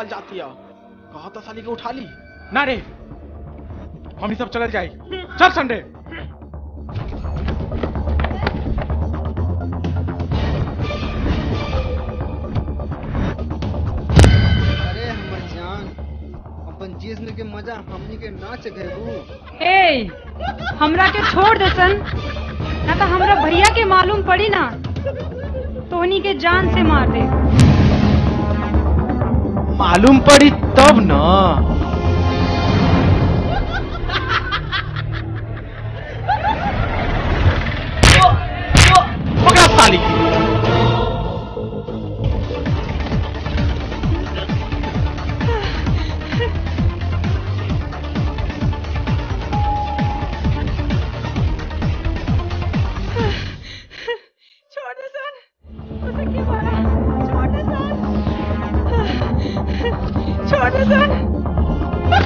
निकाल जाती है कहा था साली के उठा ली ना रे हम ही सब चल जाए चल संडे अरे हमर जान अपन जिस्म के मजा हमनी के नाच घेरू ए हमरा के छोड़ दे सन ना तो हमरा भैया के मालूम पड़ी ना तोहनी के जान से मार दे मालूम पड़ी तब ना पकड़ा साली छोड़ दे सन उसे क्यों मारा छोड़ दे सन छोड़ दे सन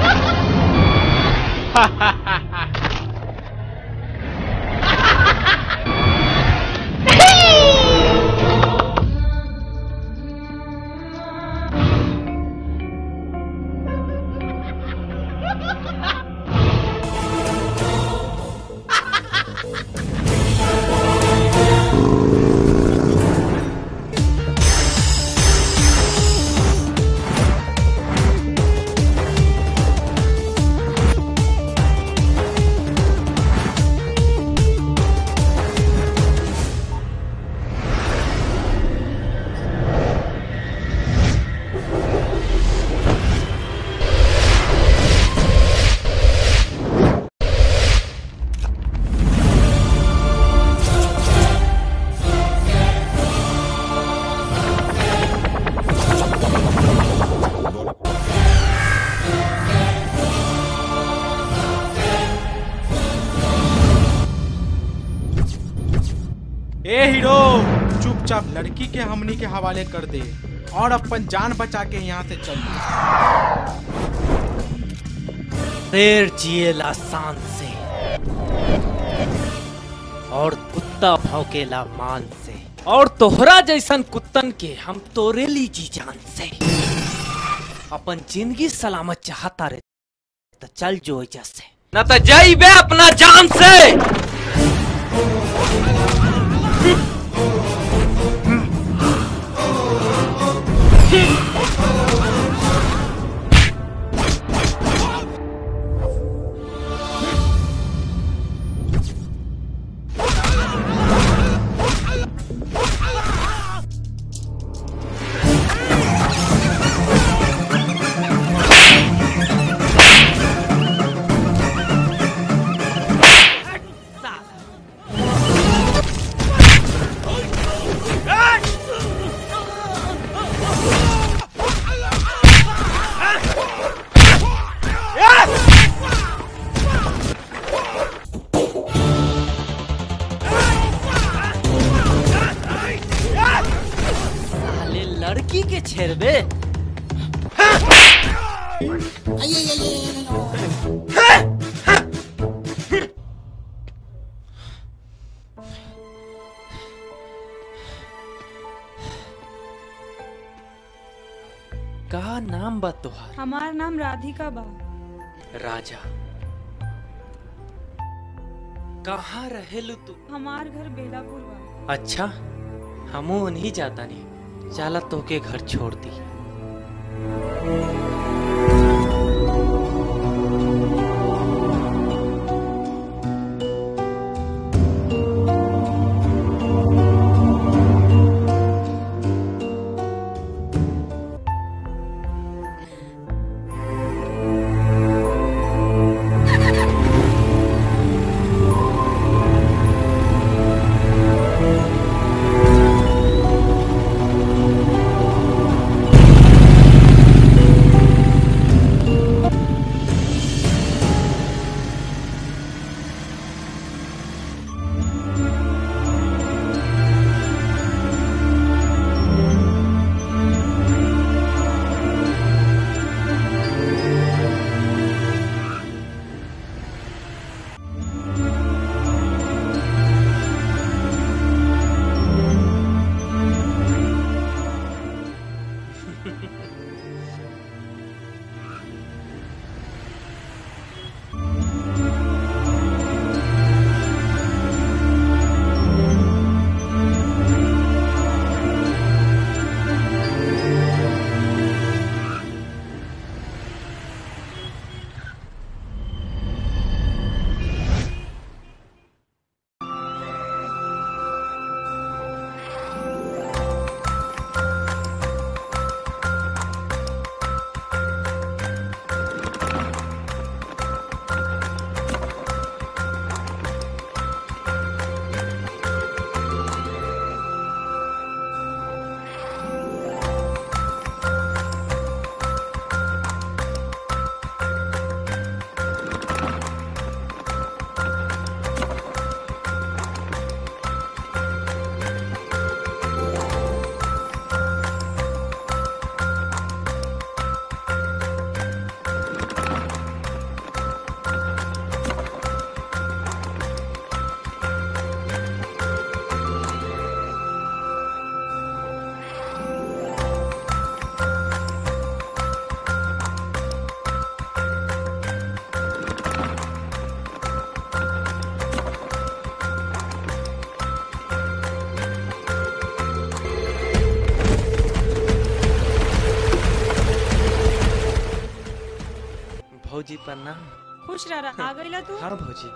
ए हीरो चुपचाप लड़की के हमनी के हवाले कर दे और अपन जान बचा के यहाँ से चल शेर जिएला शान से और कुत्ता भौंकेला मान से और तोहरा जैसन कुत्तन के हम तोरे ली जी जान से अपन जिंदगी सलामत चाहता रे तो चल जो एजा से न तो जाइबे अपना जान से साले लड़की के छेड़बे का नाम बा तोहार हमार नाम राधिका बा राजा कहाँ रहेलू तू हमार घर बेलापुर बा अच्छा हमू नहीं जाता नहीं चला तोके घर छोड़ दी भौजी प्रणाम खुश रह रहा आ गईला तू हाँ भौजी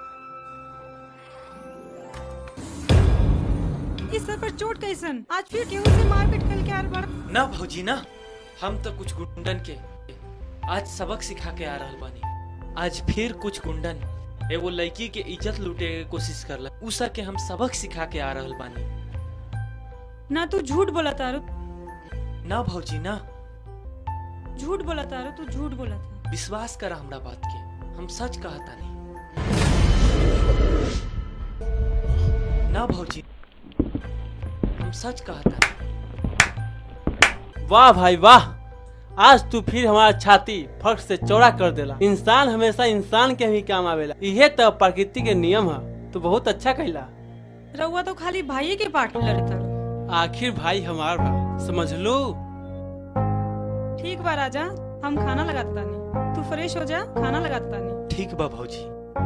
इस सर पर चोट कैसन आज फिर केहू से मारपीट कल के आल बड़ ना भौजी ना हम तो कुछ गुंडन के आज सबक सिखा के आ रहल बानी आज फिर कुछ गुंडन एगो लड़की के इज्जत लूटे के कोशिश करला उ सब के हम सबक सिखा के आ रहल बानी ना तू झूठ बोला तारू ना भौजी ना झूठ बोला तारू तू झूठ बोला था विश्वास करा हमरा बात के हम सच कहता नहीं ना भौजी हम सच कहता नहीं वाह भाई वाह आज तू फिर हमारा छाती फट से चौड़ा कर देला इंसान हमेशा इंसान के ही काम आवेला इहे तो प्रकृति के नियम है तू बहुत अच्छा कहला रउआ तो खाली भाई के पार्ट में लड़ता रहो। आखिर भाई हमार बा समझ लो ठीक बा राजा हम खाना लगाता नहीं तू फ्रेश हो जा खाना लगाता नहीं ठीक बा भौजी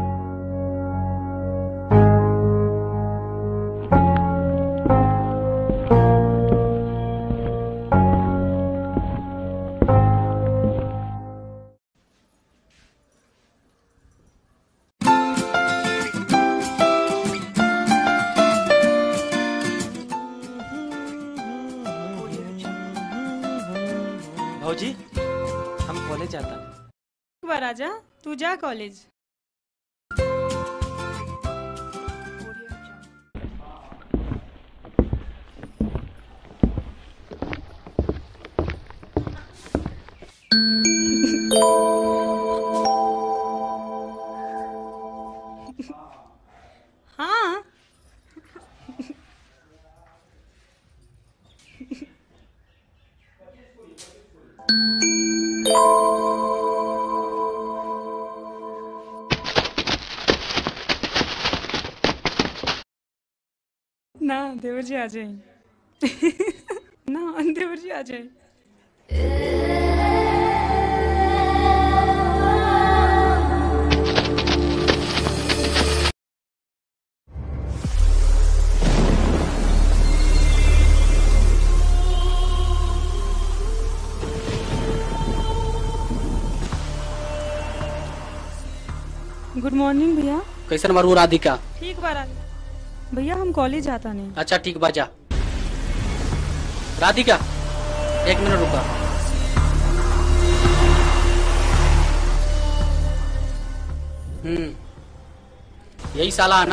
भौजी हम कॉलेज जाता नहीं ठीक बा राजा तू जा कॉलेज हाँ ना देवर जी आ जाए ना देवर जी आ जाए गुड मॉर्निंग भैया कैसन मरू राधिका ठीक बा राजा भैया हम कॉलेज जाता नहीं अच्छा ठीक बा जा राधिका एक मिनट रुका हम्म यही साला है ना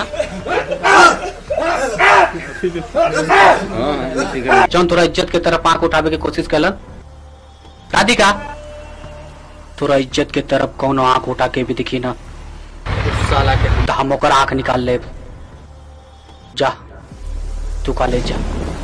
जौन तोरा इज्जत के तरफ आंख उठावे के कोशिश कलन राधिका तोरा इज्जत के तरफ कौनो आंख उठा के भी दिखी ना उस साला के तो हम ओकर आंख निकाल ले जा तू कॉलेज जा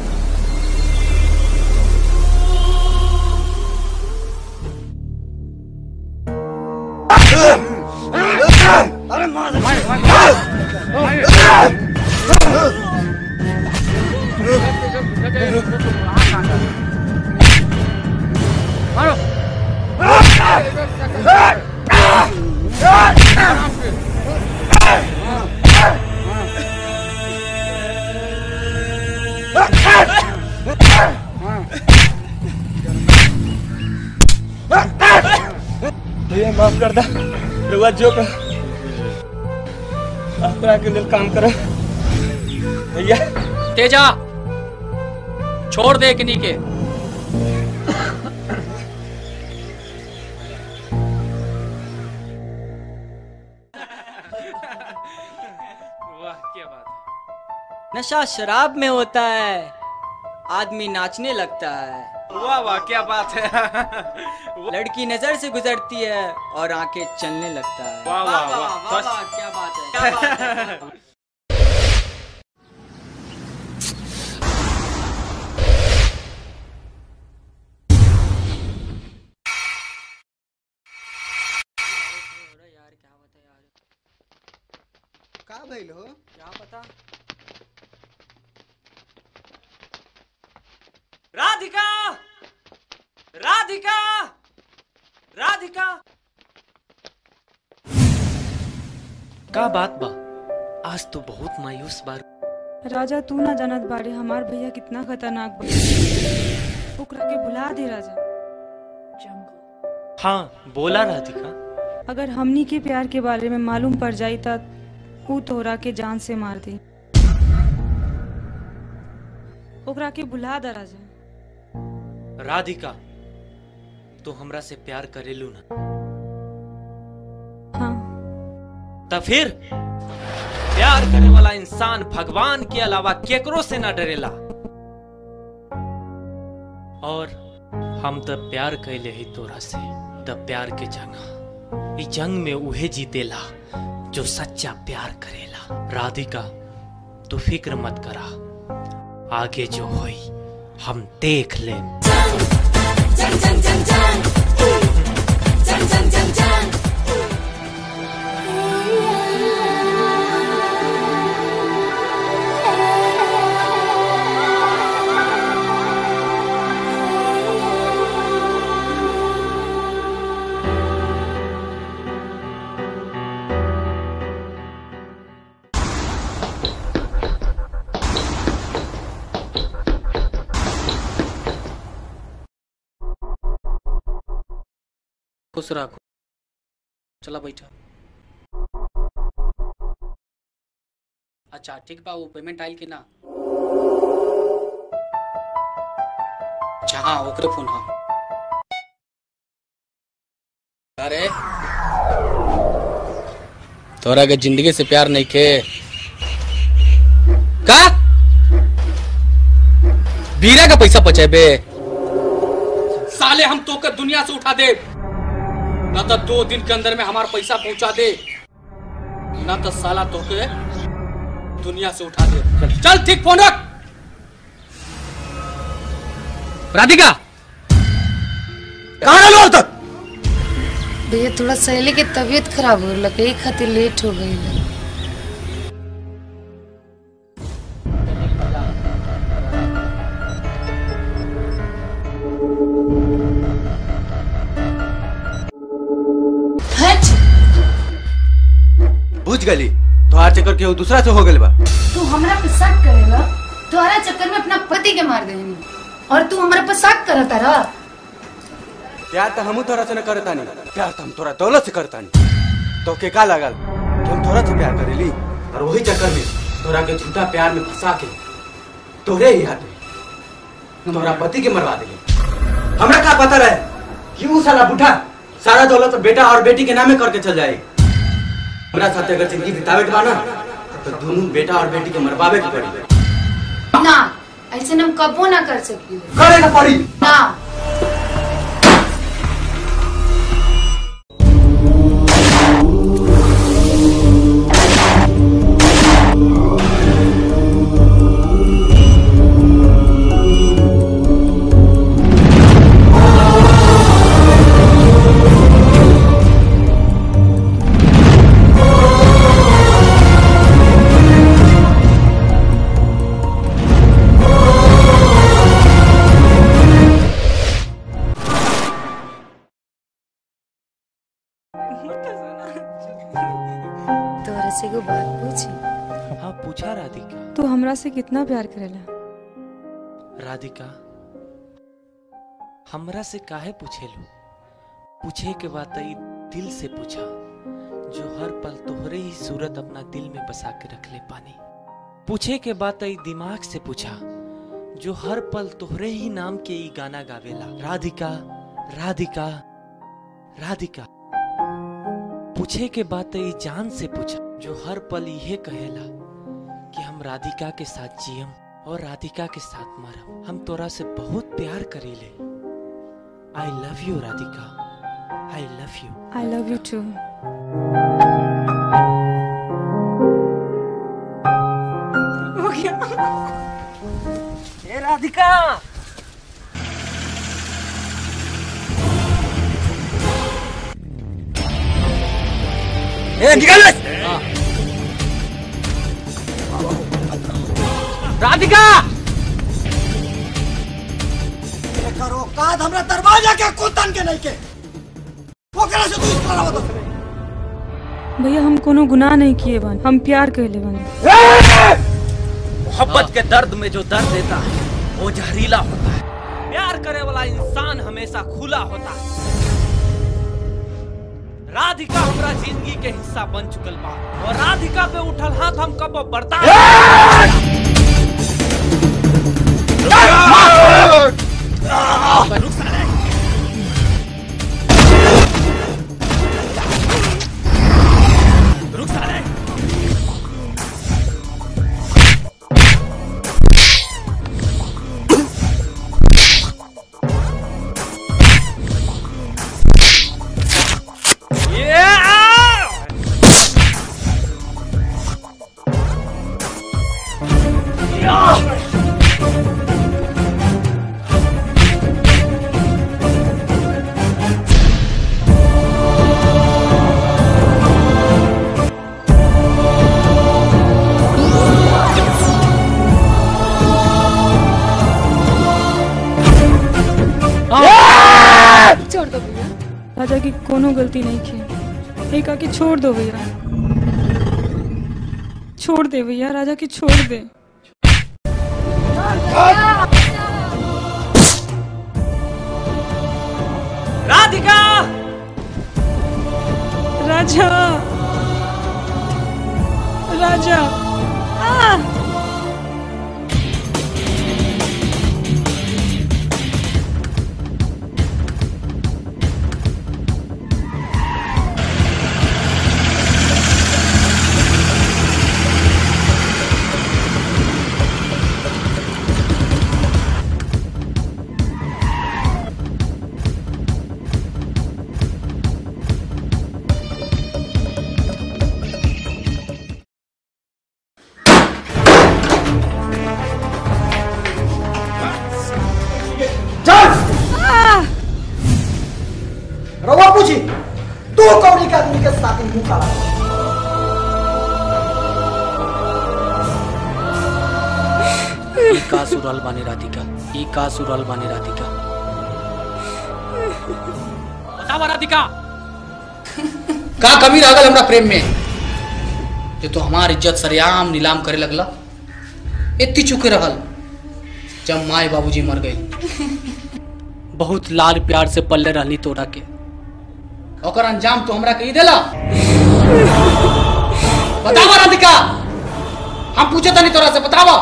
भैया माफ कर दा रुआ जो का अपना के लिए काम कर भैया तेजा छोड़ दे किन्हीं के वाह क्या बात है नशा शराब में होता है आदमी नाचने लगता है वाह वाह क्या बात है लड़की नजर से गुजरती है और आंखें चलने लगता है वाह, वाह, वाह, बस। क्या बात है क्या बात है का भइल हो क्या पता राधिका राधिका राधिका का बात बा आज तो बहुत मायूस बार राजा तू ना जानत बाड़े हमार भैया कितना खतरनाक बा ओकरा के भुला दे राजा हाँ बोला राधिका अगर हमनी के प्यार के बारे में मालूम पड़ जाई त ऊ तोहरा के जान से मार दी ओकरा के बुला द राजा राधिका तू हमरा से प्यार करेलू ना हाँ तो फिर प्यार करे वाला इंसान भगवान के अलावा केकरो से ना डरेला और हम तो प्यार कैले ही तोरा से तब प्यार के जंग ई जंग में उहे जीतेला जो सच्चा प्यार करेला राधिका तू फिक्र मत करा आगे जो होई हम देख ले खुश रखो चला बैठा अच्छा ठीक बा वो पेमेंट आइल कि ना अच्छा हाँ ओकरे फोन हाँ अरे तोरा के जिंदगी से प्यार नहीं के का बीरा का पैसा बचेबे साले हम तो कर दुनिया से उठा दे ना तो दो दिन के अंदर में हमारा पैसा पहुंचा दे ना तो साला तो के दुनिया से उठा दे चल ठीक फोन रख राधिका कहाँ रहो तक भैया थोड़ा सहेली के तबीयत खराब हो लगे एक खातिर लेट हो गई है। हट बुझ गली तोहार चक्कर केहू दूसरा से हो गइल बा तू हमरा पे शक करेगा तुम्हारा चक्कर में अपना पति के मार देंगे और तू हमारे पे शक करता रहा प्यार तो हमू तोरा से न करता नहीं प्यार तो हम तोरा दौलत से करता नहीं तो के का लगल कि हम तोरा से प्यार करेली और वही चक्कर में तोरा के झूठा प्यार में फंसा के तोरे ही हाथ में तोरा पति के मरवा देली हमरा का पता रहे कि ऊ साला बूढ़ा सारा दौलत बेटा और बेटी के नामे करके चल जाए हमरा साथे अगर जिंदगी बितावे के बा ना तो दोनों बेटा और बेटी के मरवावे के पड़ी ना ऐसे हम कबो ना कर सकी करे के पड़ी ना तोरा से एगो बात पूछी हाँ पूछा राधिका तू हमरा से कितना प्यार करेला राधिका हमरा से काहे पूछेलू पूछे के बाद ई दिल से पूछा जो हर पल तोहरे ही सूरत अपना दिल में बसा के रख ले पानी पूछे के बाद ई दिमाग से पूछा जो हर पल तोहरे ही नाम के ई गाना गावेला राधिका राधिका राधिका पूछे के बाद ई जान से पूछा जो हर पल यह कहेला कि हम राधिका के साथ जियम और राधिका के साथ मरम हम तोरा से बहुत प्यार करीले I love you Radhika I love you I love you too हो गया ए राधिका ए निकल राधिका करो काद हमरा दरवाजा के कुतन के नहीं के ओकरा से तू इस तरह बता भैया हम कोनो गुनाह नहीं किए बन हम प्यार कहले बन मोहब्बत के दर्द में जो दर्द देता है वो जहरीला होता है प्यार करे वाला इंसान हमेशा खुला होता है राधिका हमरा जिंदगी के हिस्सा बन चुकल बा और राधिका पे उठल हाथ हम कब बर्दाश्त रुक साले। रुक साले। Yeah! छोड़ दो भैया राजा की कोनो गलती नहीं की एक आके छोड़ दो भैया छोड़ दे भैया राजा की छोड़ दे राधिका राजा राजा आ! रवा पूछी तू कौड़ी के आदमी के साथ ही मुंह काला ई का सुरल बानी राधिका ई का सुरल बानी राधिका बतावा राधिका का कमी रह गल हमरा प्रेम में जे तो हमार इज्जत सरेआम नीलाम करे लगला इतनी चुके रहल जब माए बाबूजी मर गए बहुत लाल प्यार से पल्ले रहनी तोरा के ओकर अंजाम तो हमरा के ही देला बतावा राधिका हम पूछे तनी तोरा से बतावा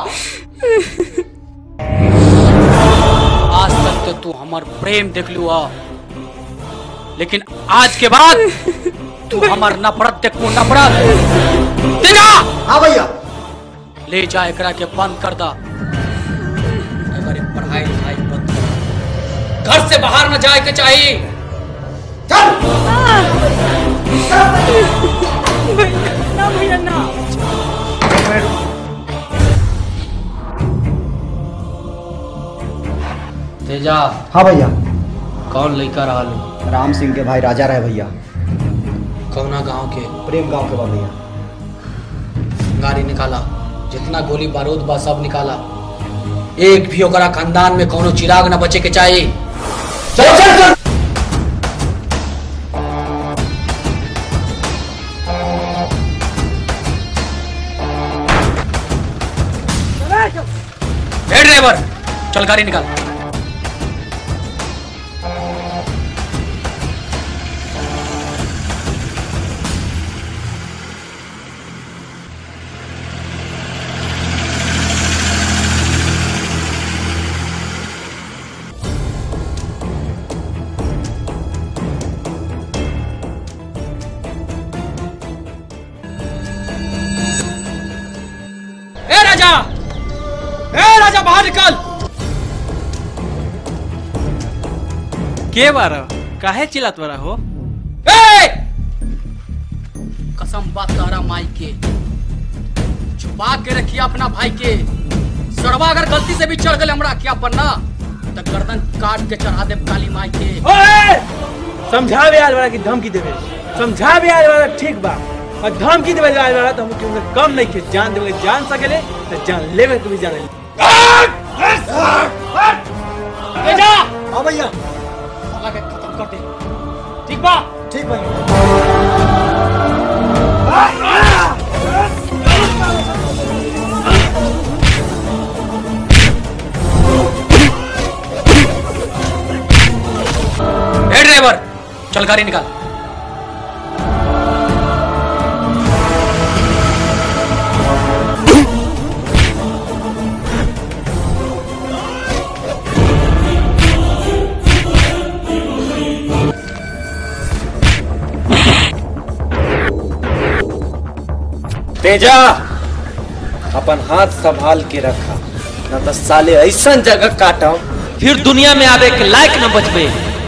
आज तक तो तू हमार प्रेम देख लू आ लेकिन आज के बाद तू हमार नफरत देखू नफरत तेरा हाँ भैया ले जा एकरा के बंद कर दा अगर ये पढ़ाई लिखाई बंद कर घर से बाहर न जाए के चाहिए ना भैया ना तेजा हाँ भैया कौन लड़का रहा लो राम सिंह के भाई राजा रहे भैया कौना गांव के प्रेम गांव के बा भैया गाड़ी निकाला जितना गोली बारूद बा सब निकाला एक भी ओकरा खानदान में कोनो चिराग न बचे के चाहिए चल चल चल ए ड्राइवर चल गाड़ी निकाल ए राजा ए राजा बाहर निकल के बारा काहे चिल्लात बारा हो ए! कसम बात तारा माई के छुपा के रखिए अपना भाई के सड़वा अगर गलती से भी चढ़ गए हमरा क्या बनना तो गर्दन काट के चढ़ा दे काली माई के ओए! समझावे आज वाला की धमकी देवे समझावे आज वाला ठीक बा और धमकी देवे आज वाला तो हम क्यों कम नहीं के जान देवे जान सकेले तो जान लेवे तू भी जान ले तेजा हाँ भैया साला के खत्म कर दे ठीक बा ठीक भैया ए ड्राइवर चल गाड़ी निकाल तेजा अपन हाथ संभाल के रखा न तो साले ऐसा जगह काटम फिर दुनिया में आवे के लायक न बचबे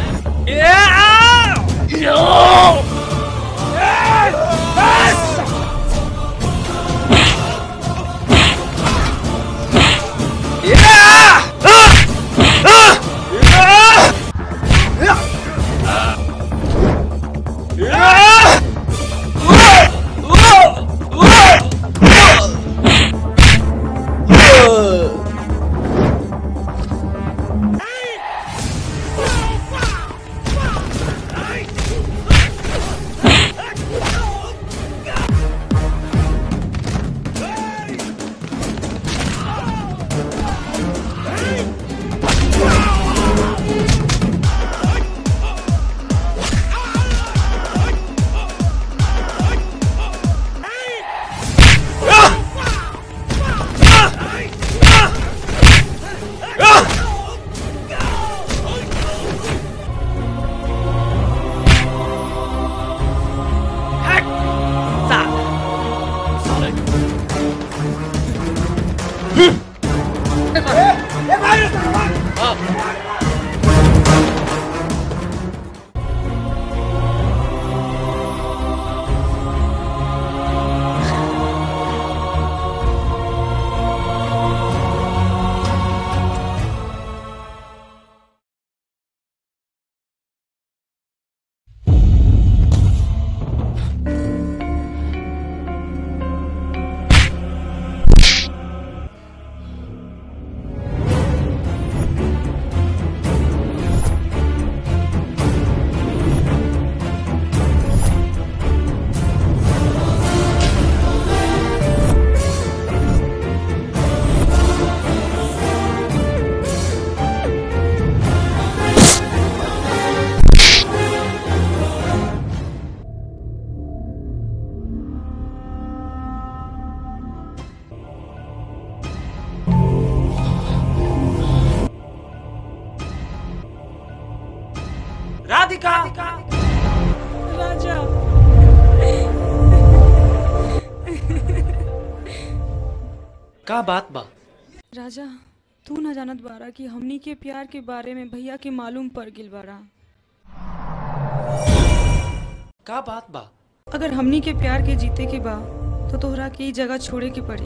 राधिका राजा का बात बा राजा तू न जानत बारा कि हमनी के प्यार के बारे में भैया के मालूम पड़ गिल बारा का बात बा अगर हमनी के प्यार के जीते के बा तो तोहरा के ई जगह छोड़े के पड़ी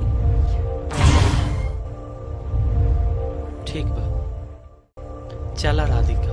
ठीक बा चला राधिका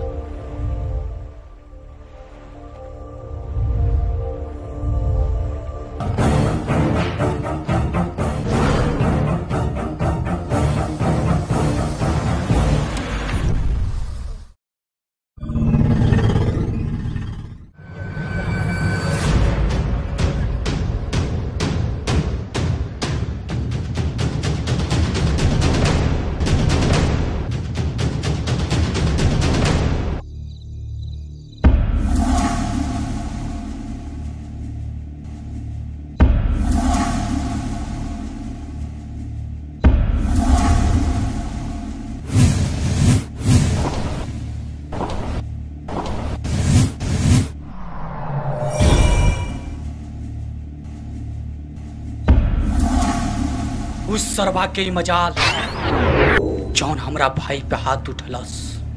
उस सरवा के ही मजाल जौन हमरा भाई पे हाथ उठलस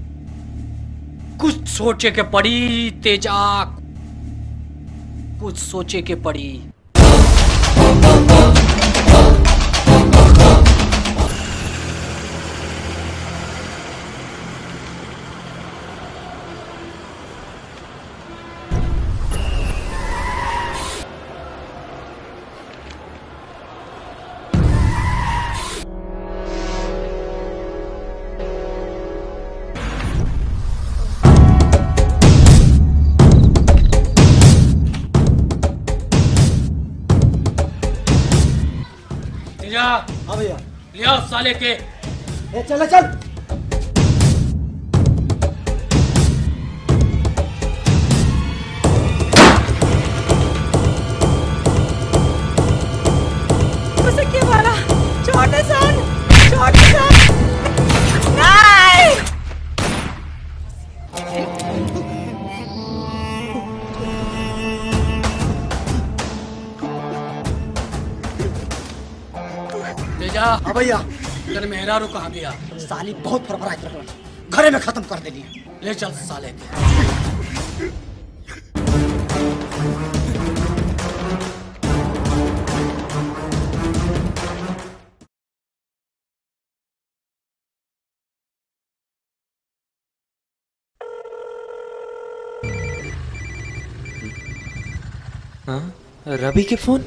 कुछ सोचे के पड़ी तेजा कुछ सोचे के पड़ी तेजा हाँ भैया लिया साले के ए चल चल उसे क्या मारा छोटे सन छोटे सन नहीं हाँ भैया तेरे मेहरारू कहाँ गया साली बहुत फरफराइत रखल घरे में खत्म कर देली ले चल साले के हाँ रवि के फोन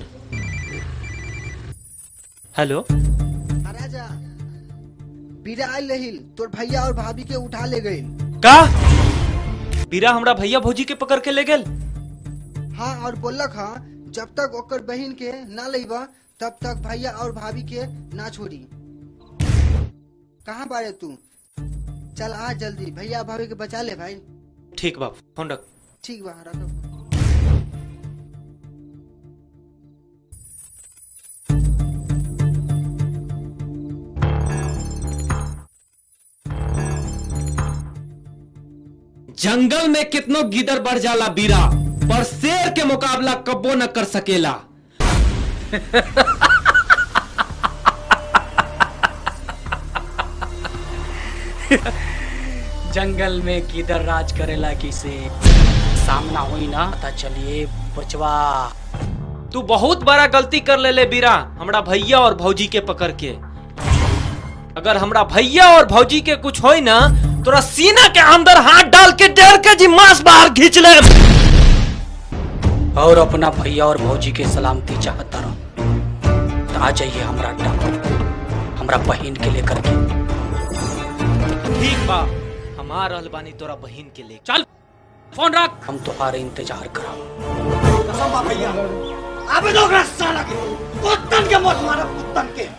हेलो राजा बीरा आयल रहिल तोर भैया और भाभी के उठा ले गए का बीरा हमरा भैया भौजी के पकड़ के ले गेल हाँ और बोलक हाँ जब तक ओकर बहन के ना लेबा तब तक भैया और भाभी के ना छोड़ी कहाँ बारे तू चल आ जल्दी भैया भाभी के बचा ले भाई ठीक बा फोन रख ठीक बा रखो जंगल में कितनो गिदर बढ़ जाला बीरा पर शेर के मुकाबला कब्बो न कर सकेला जंगल में किधर राज करेला किसे सामना हुई ना पता चलिए बचवा तू बहुत बड़ा गलती कर ले ले बीरा हमरा भैया और भौजी के पकड़ के अगर हमरा भैया और भौजी के कुछ होई ना तोरा सीना के अंदर हाथ डाल के डेढ़ के जी मांस बाहर खींच ले और अपना भैया और भौजी के सलामती चाहता रहो तो आ जाइए हमरा अड्डा पर हमरा बहन के लेकर के ठीक बा हम आ रहल बानी तोरा बहन के ले चल फोन रख हम तुम्हारे इंतजार करा कसम बा भैया अबे दो ओकरा साला के कुत्तन के मौत मारा कुत्तन के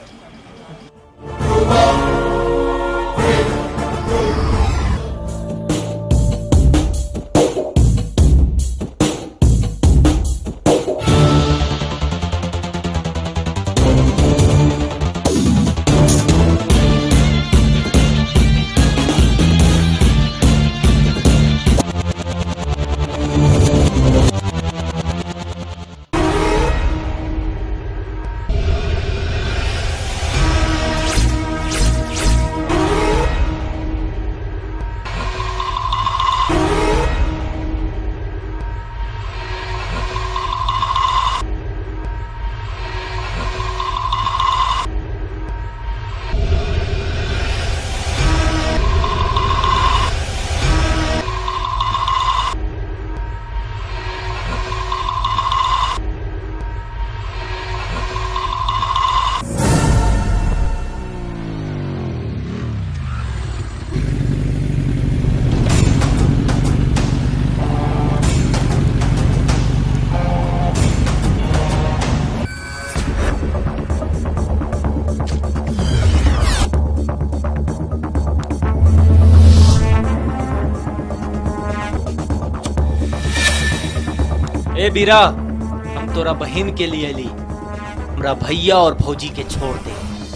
ए बीरा हम तोरा बहन के लिए ली हमरा भैया और भौजी के छोड़ दे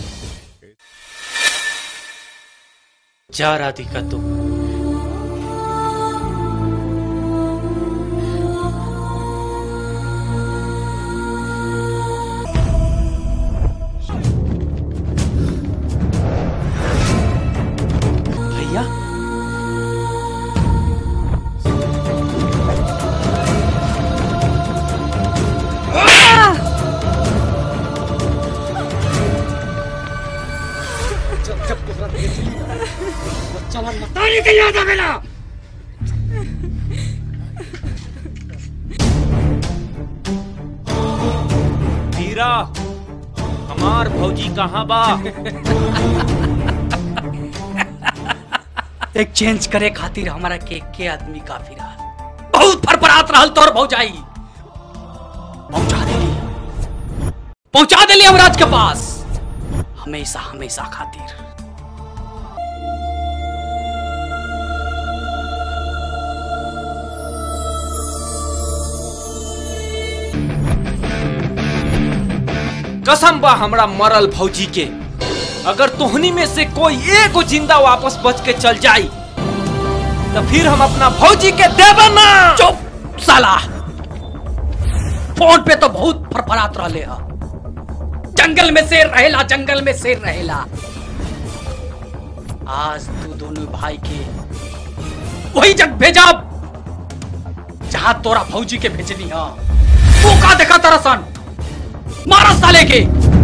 जा राधिका तू भैया जब जब तोहरा देख ली चला मतारी के याद आवेला हीरा हमार भौजी कहाँ बा एक्सचेंज करे खातिर हमारा के के आदमी काफी रहा बहुत फरफरात रहल तोर भौजाई पहुंचा देली पहुंचा देली हमराज के पास हमेशा हमेशा खातिर कसम बा हमरा मरल भौजी के अगर तोहनी में से कोई एगो जिंदा वापस बच के चल जाई तो फिर हम अपना भौजी के देबे ना चुप साला फोन पे तो बहुत फरफरात रहले हा जंगल में शेर रहेला जंगल में शेर रहेला आज तू दोनों भाई के वही जग भेजा जहां तोरा फौजी के भेजनी हा तू का देखा तारा सन मारा साले के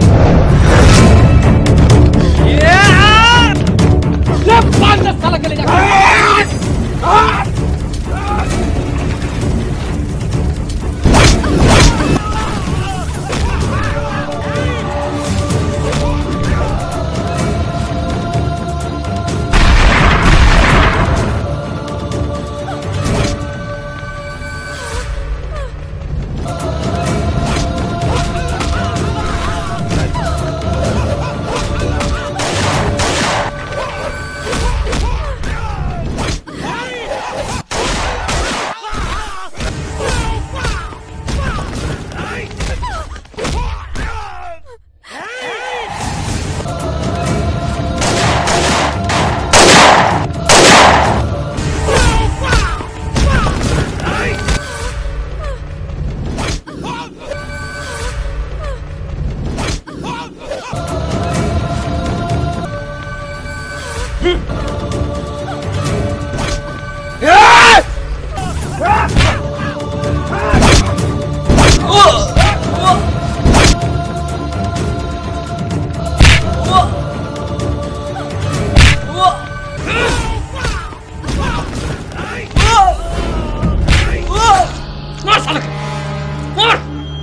ये! ले पांच दस साल के ले जा मार साले के मार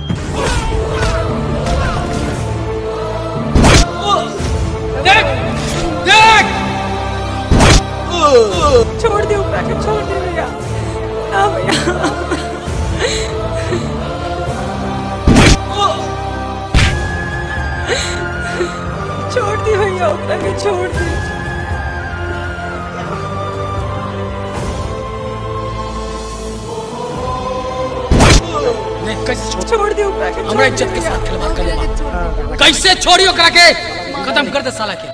देख देख छोड़ दे ऊपर के छोड़ दे भैया ना भैया छोड़ दी भैया ऊपर के छोड़ दी देख कैसे छोड़ छोड़ दी ऊपर के हमरा इज्जत के साथ खिलवाड़ कर ले कैसे छोड़ी ओकरा के खत्म कर दे साला के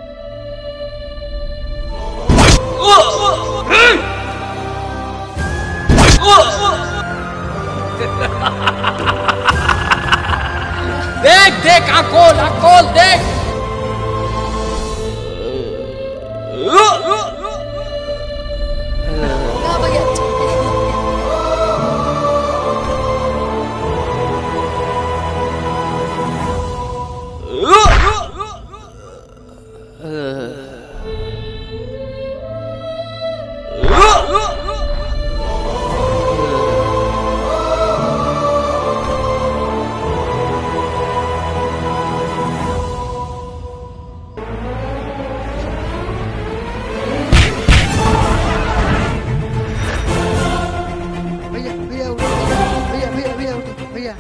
देख देख आँख खोल आँख खोल देख ना भैया भैया भैया उठो भैया भैया भैया उठो भैया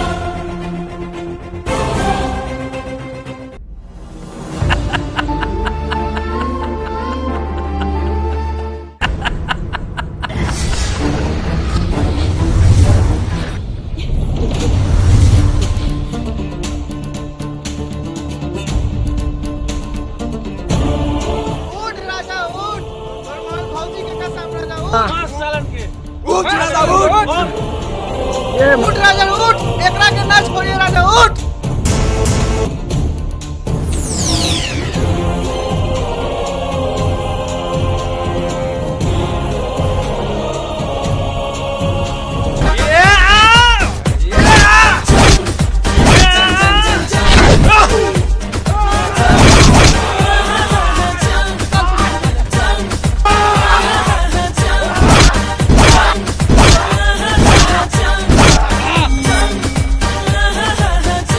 उठ राजा उठ फरमान भौजी के कसम राजा उठ उठ राजा उठ उठ राजा उठ एकरा के ना छोड़िए राजा उठ Cha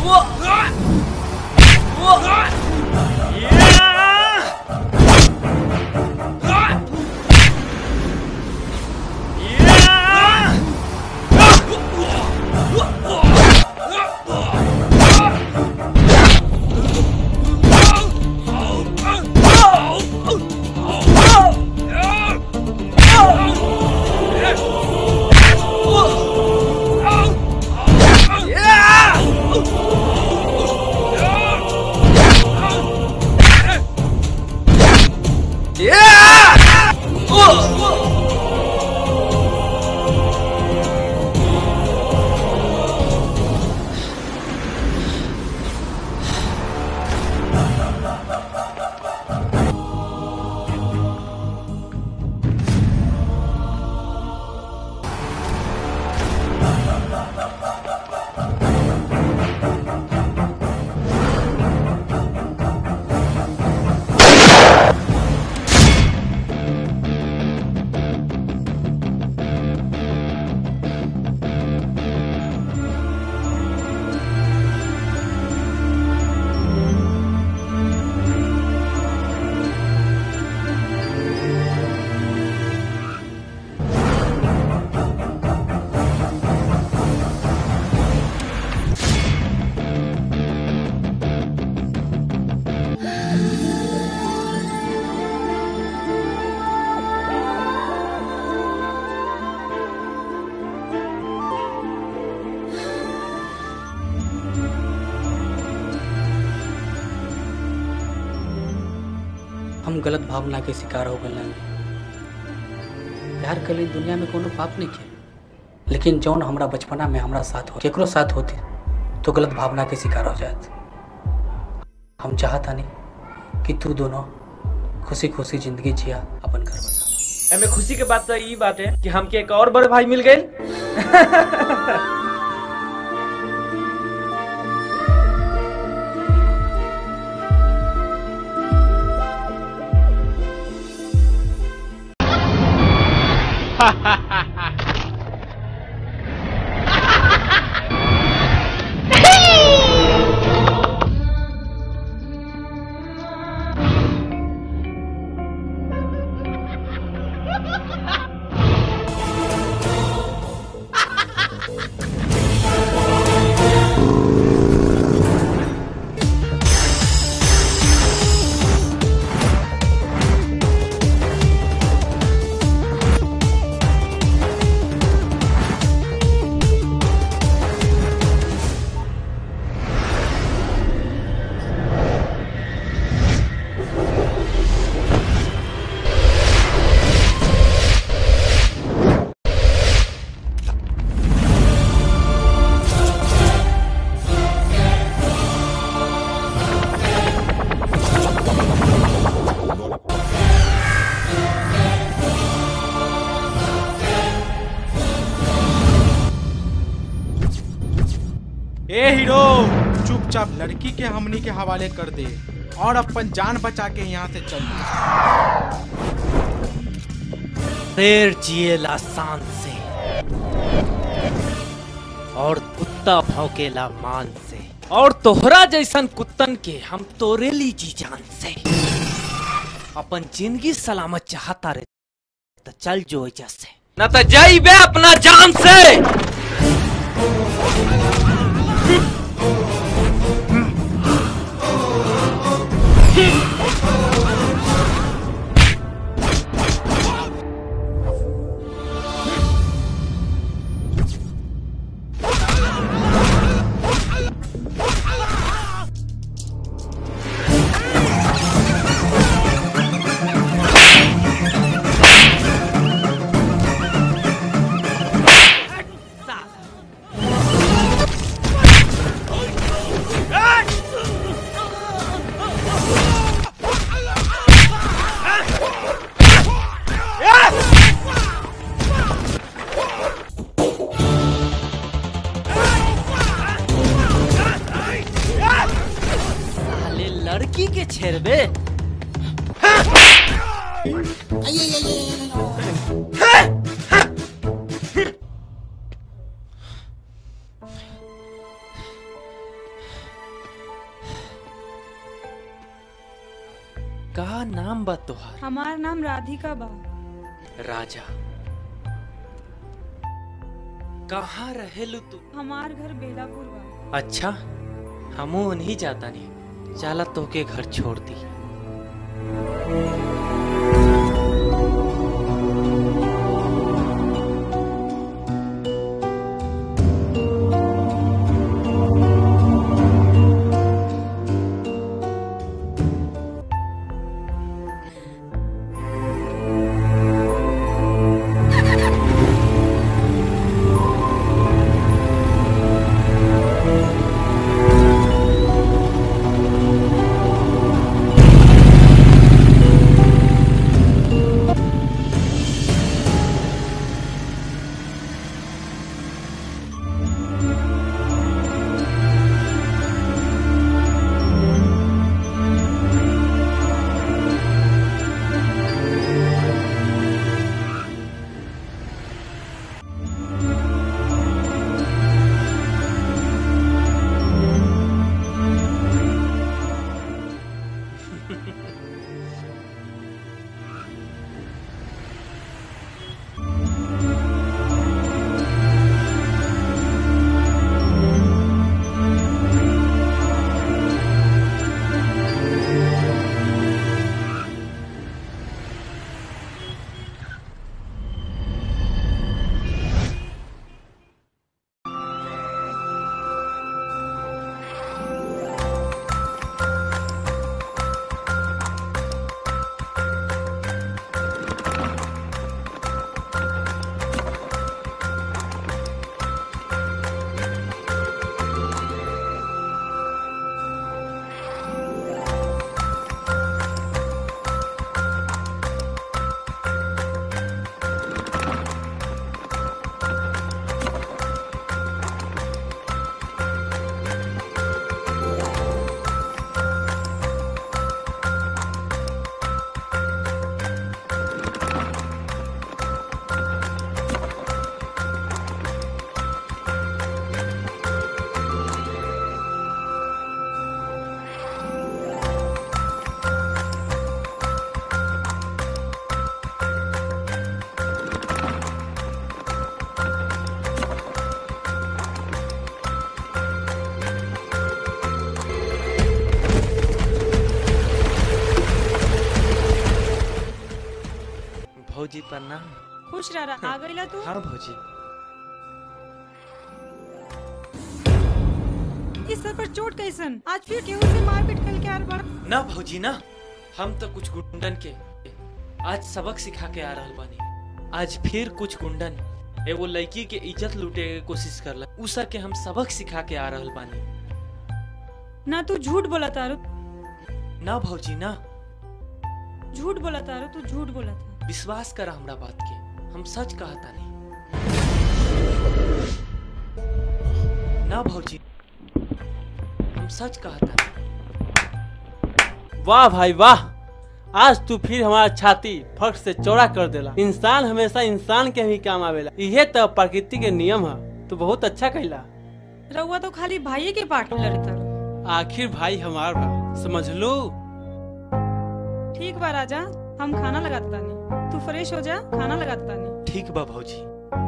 हम गलत भावना के शिकार हो गए प्यार कली दुनिया में कोनो पाप नहीं के लेकिन जौन हमरा बचपना में हमरा साथ हो केकरो साथ होती तो गलत भावना के शिकार हो जात हम चाहता नहीं कि तू दोनों खुशी खुशी जिंदगी जिया अपन घर बसा एमे खुशी के बात तो ई बात है कि हमके एक और बड़े भाई मिल गए ए हीरो चुपचाप लड़की के हमनी के हवाले कर दे और अपन जान बचा के यहाँ से चल शेर जिएला शान से और कुत्ता भौंकेला मान से और तोहरा जैसन कुत्तन के हम तोरे ली जी जान से अपन जिंदगी सलामत चाहता रे तो चल जो एजा से न तो जाइबे अपना जान से साले लड़की के छेड़बे का नाम बा तोहार हमार नाम राधिका बा राजा कहाँ रहेलू तू हमार घर बेलापुर बा अच्छा हमू नहीं जाता नहीं चला तोके घर छोड़ दी भौजी प्रणाम खुश रह रहा आ गईला तू हाँ भौजी इस सर पर चोट कैसन आज फिर केहू से मारपीट कल के आर बड़ ना भौजी ना हम तो कुछ गुंडन के आज सबक सिखा के आ रहल बानी आज फिर कुछ गुंडन एगो लड़की के इज्जत लूटे के कोशिश करला उसा के हम सबक सिखा के आ रहल बानी ना तू झूठ बोला तारू ना भौजी ना झूठ बोला तारू तू झूठ बोला था विश्वास कर हमरा बात के हम सच कहता नहीं ना भौजी हम सच कहता नहीं वाह भाई वाह आज तू फिर हमारा छाती फट से चौड़ा कर देला इंसान हमेशा इंसान के ही काम आवेला इहे तो प्रकृति के नियम है तू बहुत अच्छा कहला रउआ तो खाली भाई के पार्ट में लड़ता आखिर भाई हमार बा समझ लो ठीक बा राजा हम खाना लगाता तानी तू फ्रेश हो जा खाना लगाता तानी ठीक बा भौजी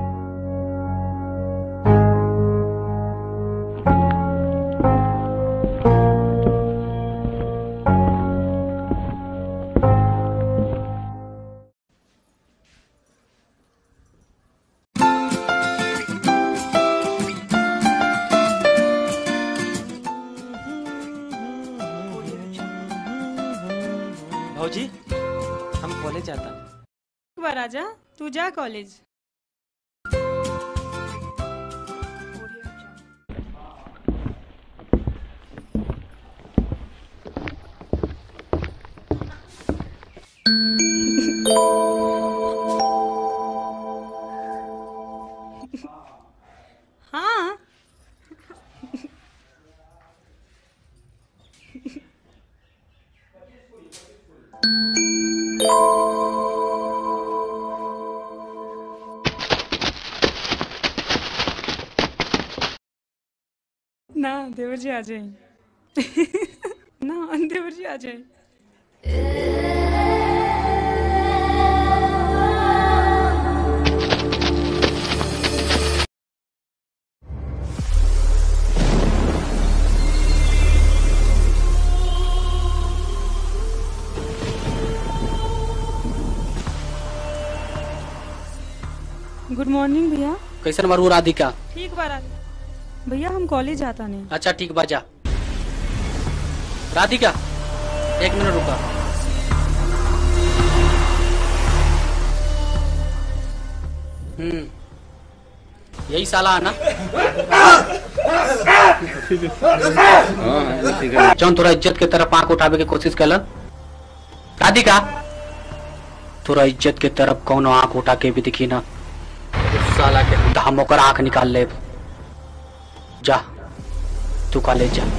भौजी हम कॉलेज जाता ठीक बा राजा तू जा कॉलेज हाँ ना देवर जी आ जाए ना देवर जी आ जाए गुड मॉर्निंग भैया कैसन मारू राधिका ठीक बा राज- भैया हम कॉलेज जाता नहीं अच्छा ठीक बा जा राधिका एक मिनट रुका हम्म यही साला है ना जौन तोरा इज्जत के तरफ आंख उठावे के कोशिश कैलन राधिका तोरा इज्जत के तरफ कौनो आंख उठा के भी दिखी ना उस साला के तो हम ओकर आंख निकाल ले जा तू कॉलेज जा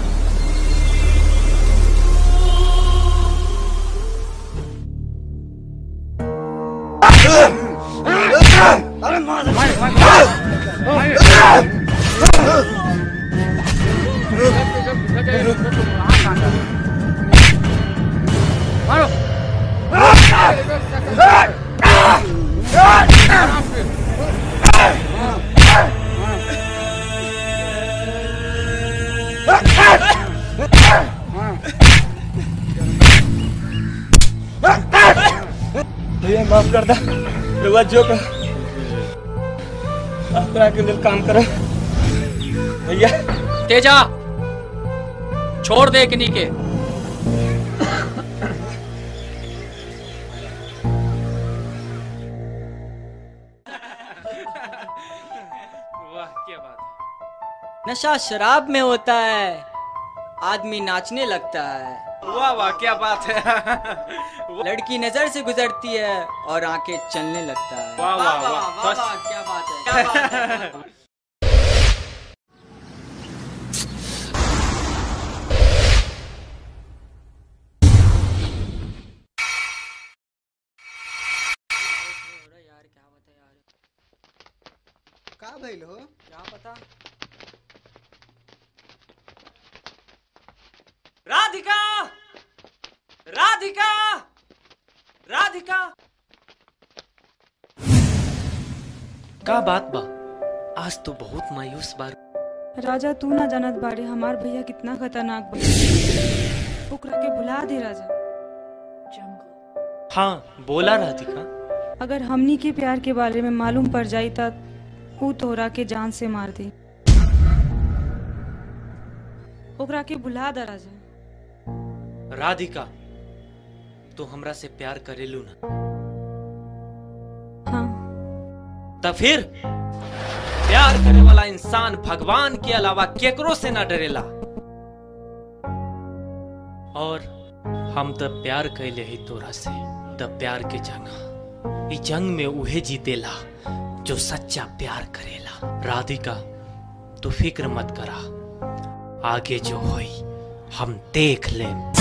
भैया माफ कर दा रुआ जो का अपना के लिए काम करो भैया तेजा छोड़ दे किन्हीं के वाह क्या बात है नशा शराब में होता है आदमी नाचने लगता है वाह वाह क्या बात है लड़की नजर से गुजरती है और आंखें चलने लगता है वाह, वाह, वाह, वाह, बस। वाह, क्या बात है क्या बात है का भइल हो क्या पता राधिका राधिका राधिका का बात बा आज तो बहुत मायूस बार राजा तू ना जानत बाड़े हमार भैया कितना खतरनाक बा ओकरा के भुला दे राजा हाँ बोला राधिका अगर हमनी के प्यार के बारे में मालूम पड़ जाई त ऊ तोहरा के जान से मार दे ओकरा के भुला दा राजा राधिका तू हमरा से प्यार करेलू ना हाँ तो फिर प्यार करे वाला इंसान भगवान के अलावा केकरो से ना डरेला और हम तो प्यार कैले ही तोरा से तब प्यार के जंग ई जंग में उहे जीतेला जो सच्चा प्यार करेला राधिका तू फिक्र मत करा आगे जो होई हम देख लें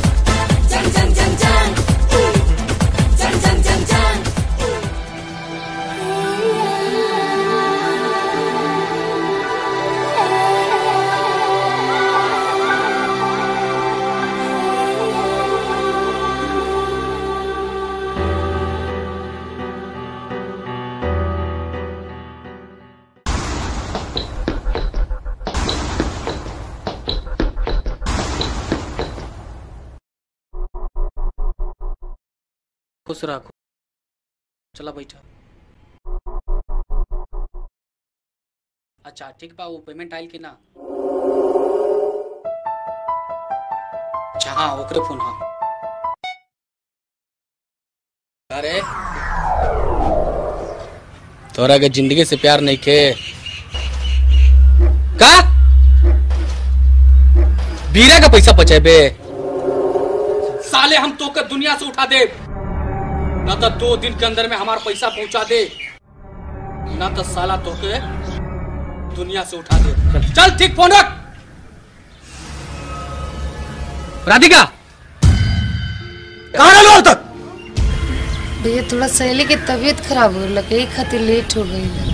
खुश रखो चला बैठा अच्छा ठीक बा वो पेमेंट आयल कि ना अच्छा हाँ ओकरे फोन हाँ अरे तोरा के जिंदगी से प्यार नहीं के का बीरा का पैसा बचेबे साले हम तो के दुनिया से उठा दे ना तो दो दिन के अंदर में हमारा पैसा पहुंचा दे ना तो साला तो के दुनिया से उठा दे चल ठीक फोन रख राधिका कहाँ रहलो अब तक भैया थोड़ा सहेली के तबीयत खराब हो रहा यही खातिर लेट हो गई है।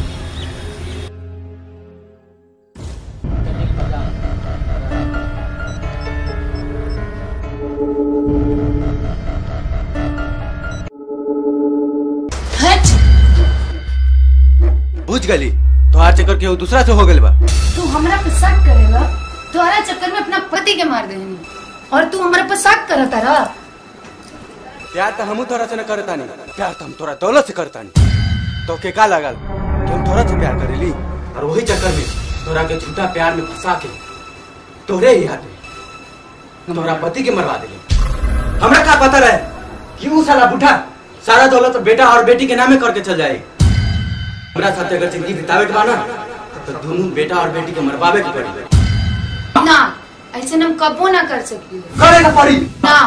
बुझ गली तोहार चक्कर केहू दूसरा से हो गइल बा तू हमरा पे शक करेला तोहरा चक्कर में अपना पति के मार देनी और तू हमरा पे शक करत रहा प्यार तो हमू तोरा से न करतानी प्यार तो हम तोरा दौलत से करतानी तो के का लगल कि हम तोरा से प्यार करेली और वही चक्कर में तोरा के झूठा प्यार में फंसा के तोरे ही हाथ में तोरा पति के मरवा दिले हमरा का पता रहे कि ऊ साला बूढ़ा सारा दौलत बेटा और बेटी के नामे करके चल जाए हमरा साथ अगर जिंदगी बितावे के बा ना तो दोनों बेटा और बेटी के मरवावे के पड़ी ना ऐसे हम कबो ना कर सकी करे के पड़ी ना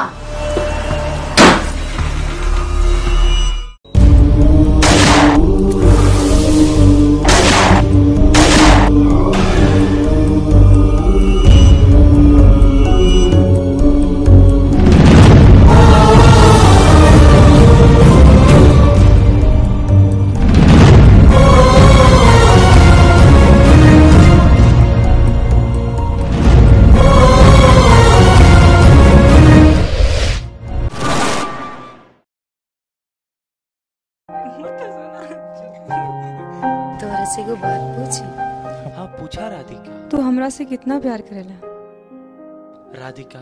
तोहरा से एगो बात पूछी हाँ पूछा राधिका तू हमरा से कितना प्यार करेला राधिका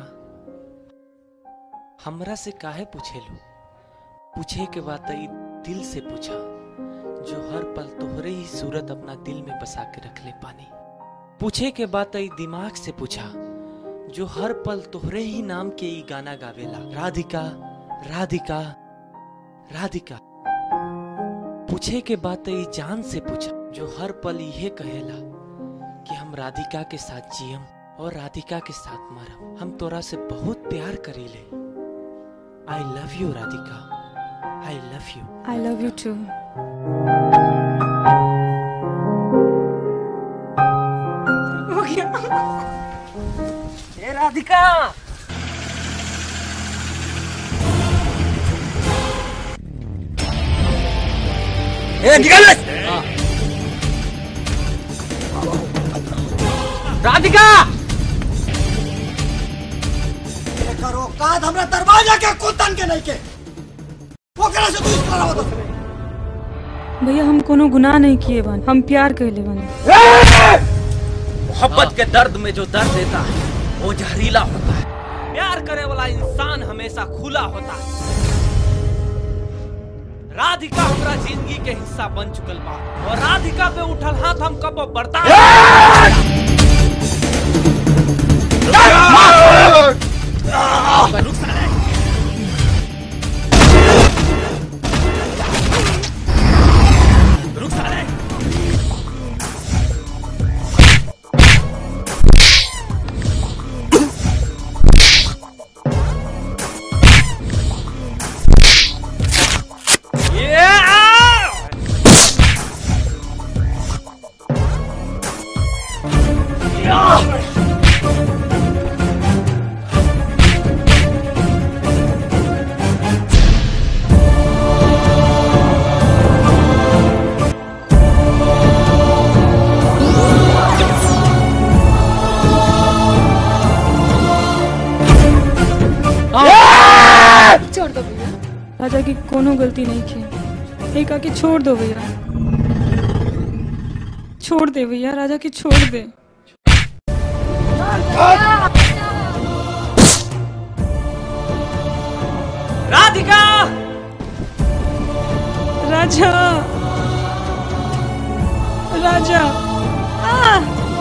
हमरा से काहे पूछेलू पूछे के बाद ई दिल से पूछा जो हर पल तोहरे ही सूरत अपना दिल में बसा के रख ले पानी पूछे के बाद ई दिमाग से पूछा जो हर पल तोहरे ही नाम के ई गाना गावेला राधिका राधिका राधिका पूछे के बाद ई जान से पूछा जो हर पल यह कहेला कि हम राधिका के साथ जियम और राधिका के साथ मरम हम तोरा से बहुत प्यार करीले I love you Radhika I love you I love you too हो गया ए राधिका ए निकल राधिका करो काद हमरा दरवाजा के कुतन के नहीं के ओकरा से तू इस तरह होता भैया हम कोनो गुनाह नहीं किए बन हम प्यार कहले बन मोहब्बत के दर्द में जो दर्द देता है वो जहरीला होता है प्यार करे वाला इंसान हमेशा खुला होता है राधिका हमरा जिंदगी के हिस्सा बन चुकल बा और राधिका पे उठल हाथ हम कब बर्दाश्त रुक साले। रुक साले। छोड़ दो भैया राजा की कोनो गलती नहीं की एक आके छोड़ दो भैया छोड़ दे भैया राजा की छोड़ दे राधिका राजा राजा आ!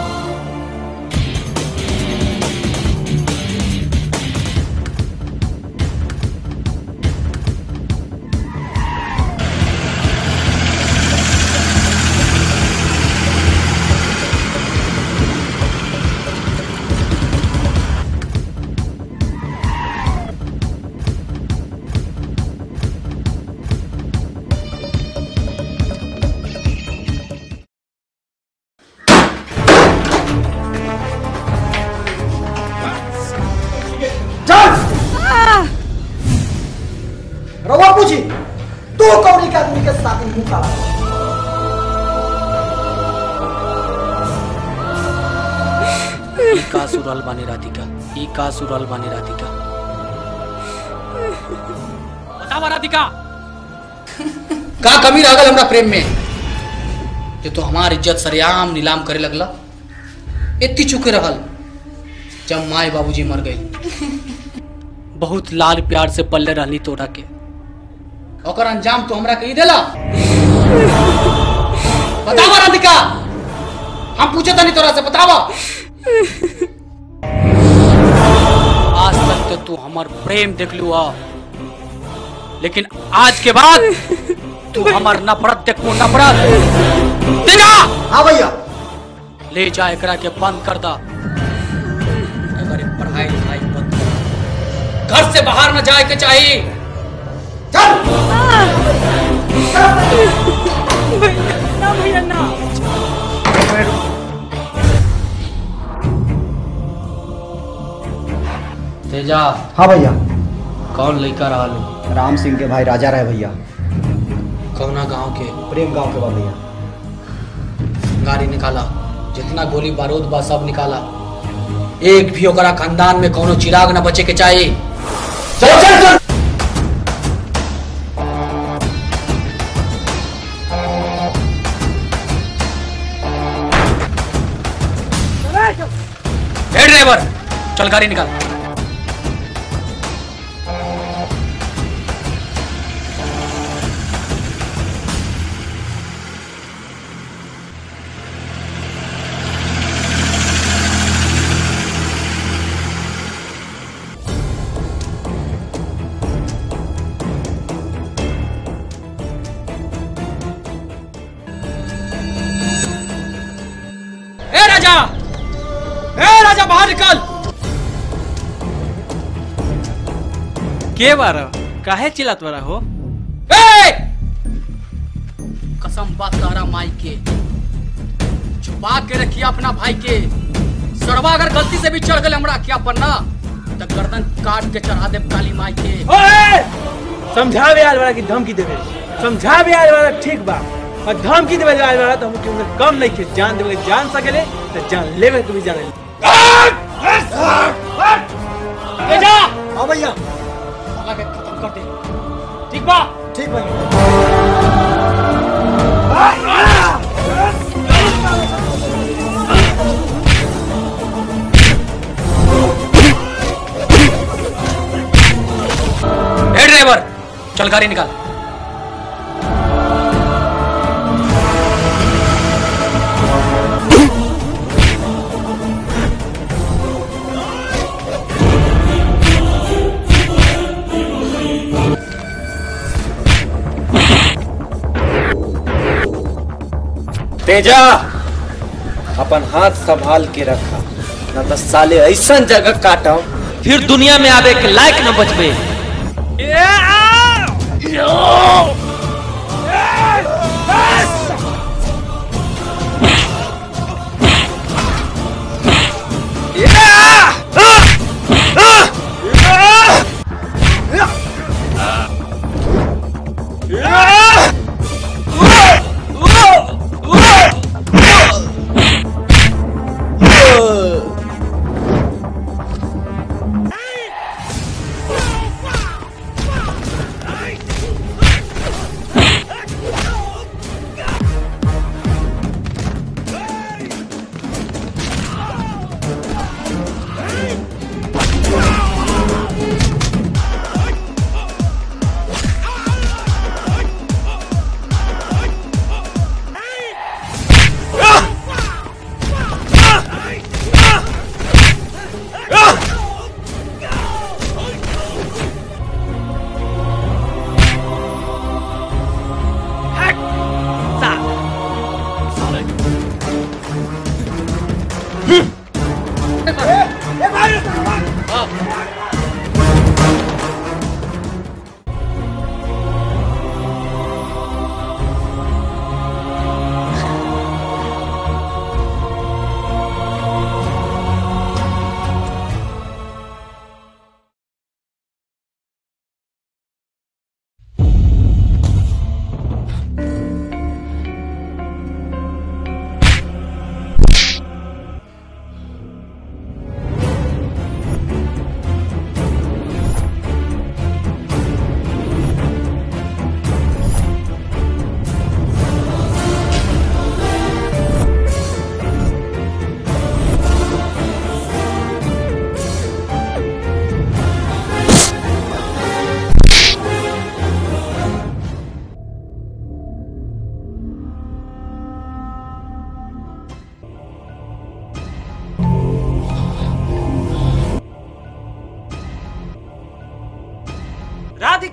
रवा पूछी तू कौड़ी के आदमी के साथ ही मुंह काला ई का सुरल बानी राधिका ई का सुरल बानी राधिका बतावा राधिका का कमी रह गल हमरा प्रेम में ये तो हमार इज्जत सरेआम नीलाम करे लगला इतनी चुके रहल जब माए बाबूजी मर गई बहुत लाल प्यार से पल्ले रहली तोरा के ओकर अंजाम तो हमरा के ही देला बतावा राधिका हम पूछे तनी तोरा से बतावा आज तक तो तू हमार प्रेम देख लू आ लेकिन आज के बाद तू हमार नफरत देखू नफरत तेजा हाँ भैया ले जा एकरा के बंद कर दा एकर एक पढ़ाई लिखाई बंद कर घर से बाहर न जाए के चाहिए ना भैया ना तेजा हाँ भैया कौन लड़का रहा लो राम सिंह के भाई राजा रहे भैया कौना गांव के प्रेम गांव के बा भैया गाड़ी निकाला जितना गोली बारूद बा सब निकाला एक भी ओकरा खानदान में कोनो चिराग न बचे के चाहिए चल चल चल ए ड्राइवर चल गाड़ी निकाल ए राजा ए राजा बाहर निकल के बारा काहे चिल्लात बारा हो ए! कसम बात तारा माई के छुपा के रखिए अपना भाई के सड़वा अगर गलती से भी चढ़ गए हमरा क्या पन्ना तो गर्दन काट के चढ़ा दे काली माई के ओए! समझावे आल वाला की धमकी देवे समझावे आल वाला ठीक बा और धमकी देवे आल वाला तो हम क्यों कम नहीं के जान देवे जान सकेले तो जान लेवे तू भी जान ले तेजा हाँ भैया साला के खत्म कर दे ठीक बा ठीक भैया ए ड्राइवर चल गाड़ी निकाल तेजा अपन हाथ संभाल के रखा न तो साले ऐसा जगह काटम फिर दुनिया में आवे के लायक न बचबे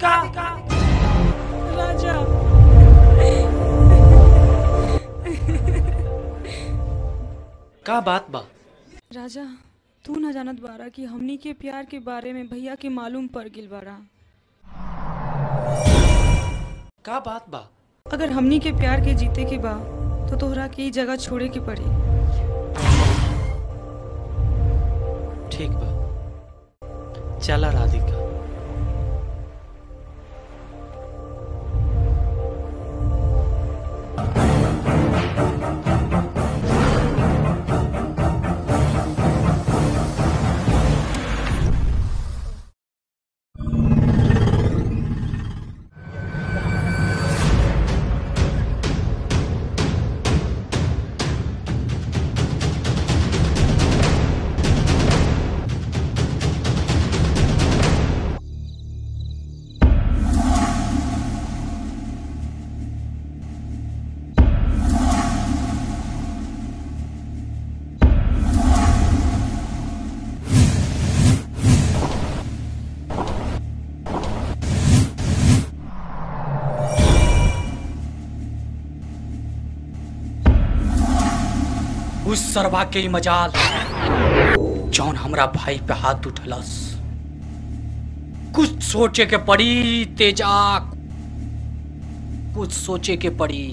राधिका राजा का बात बा राजा तू न जानत बारा कि हमनी के प्यार के बारे में भैया के मालूम पड़ गिल बारा का बात बा अगर हमनी के प्यार के जीते के बा तो तोहरा के ई जगह छोड़े के पड़ी ठीक बा चला राधिका उस सरवा के ही मजाल जौन हमरा भाई पे हाथ उठलस कुछ सोचे के पड़ी तेजा कुछ सोचे के पड़ी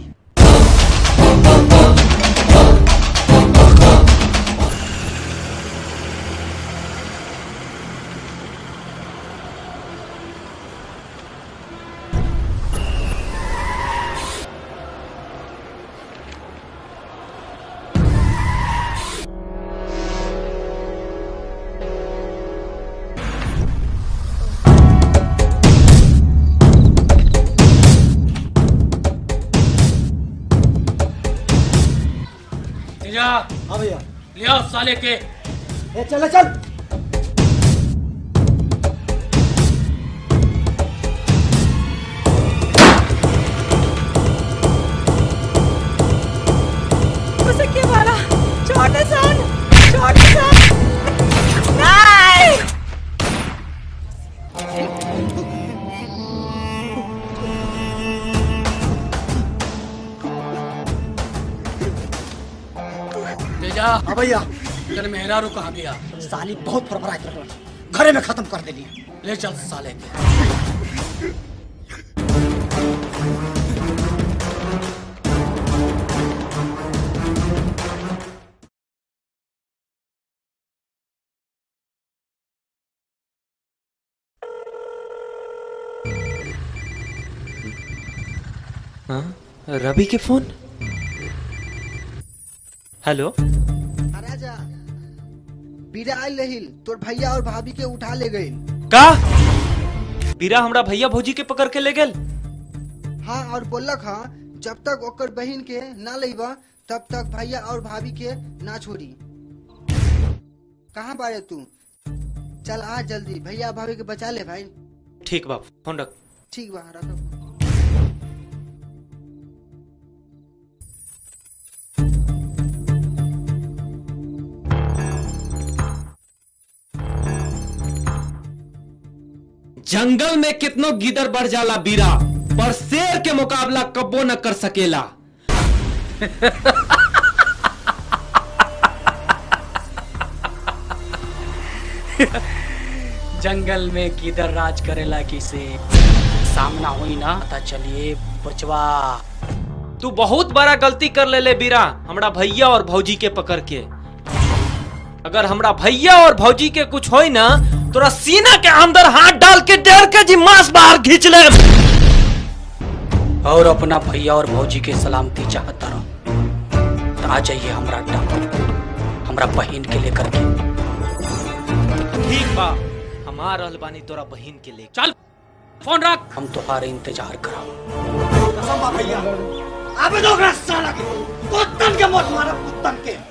तेजा हाँ भैया ले आओ साले के ए चल चल उसे के मारा छोटे सन छोटे सन नहीं तेजा हाँ भैया तेरे मेहरारू कहाँ गया साली बहुत फरफरा के रखला घरे में खत्म कर देली ले चल साले के हाँ रवि के फोन हेलो हाँ, राजा बीरा आयल रहिल तोर भैया और भाभी के उठा ले गए का बीरा हमरा भैया भौजी के पकड़ के ले गेल हाँ और बोलक हाँ जब तक ओकर बहन के ना लेबा तब तक भैया और भाभी के ना छोड़ी कहाँ बारे तू चल आ जल्दी भैया भाभी के बचा ले भाई ठीक बा फोन रख ठीक बा रखो जंगल में कितनो गिदर बढ़ जाला बीरा पर शेर के मुकाबला कब्बो न कर सकेला जंगल में किधर राज करेला किसे सामना हुई ना पता चलिए बचवा तू बहुत बड़ा गलती कर ले ले बीरा हमरा भैया और भौजी के पकड़ के अगर हमरा भैया और भौजी के कुछ होई ना तोरा सीना के अंदर हाथ डाल के डेढ़ के जी मांस बाहर खींच ले और अपना भैया और भौजी के सलामती चाहता रहो तो आ जाइए हमरा अड्डा हमरा बहन के लेकर के ठीक बा हमार रहल बानी तोरा बहन के ले चल फोन रख हम तुम्हारे इंतजार कराओ कसम बा भैया अबे दो ओकरा साला के कुत्तन के मौत मारा कुत्तन के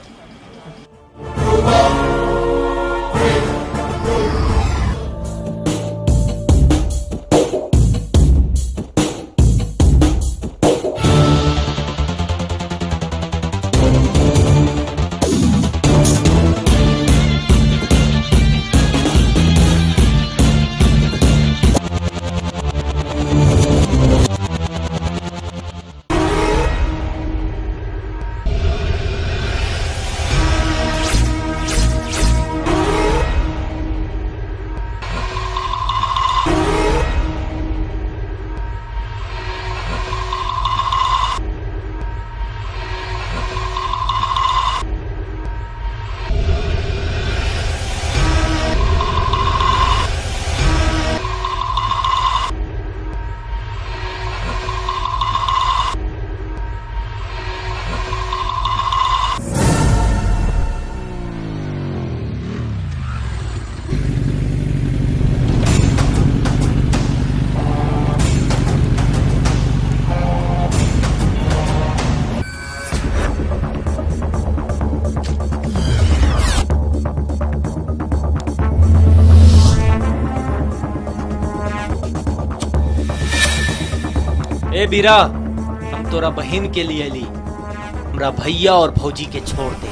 ए बीरा हम तोरा बहन के लिए ली हमरा भैया और भौजी के छोड़ दे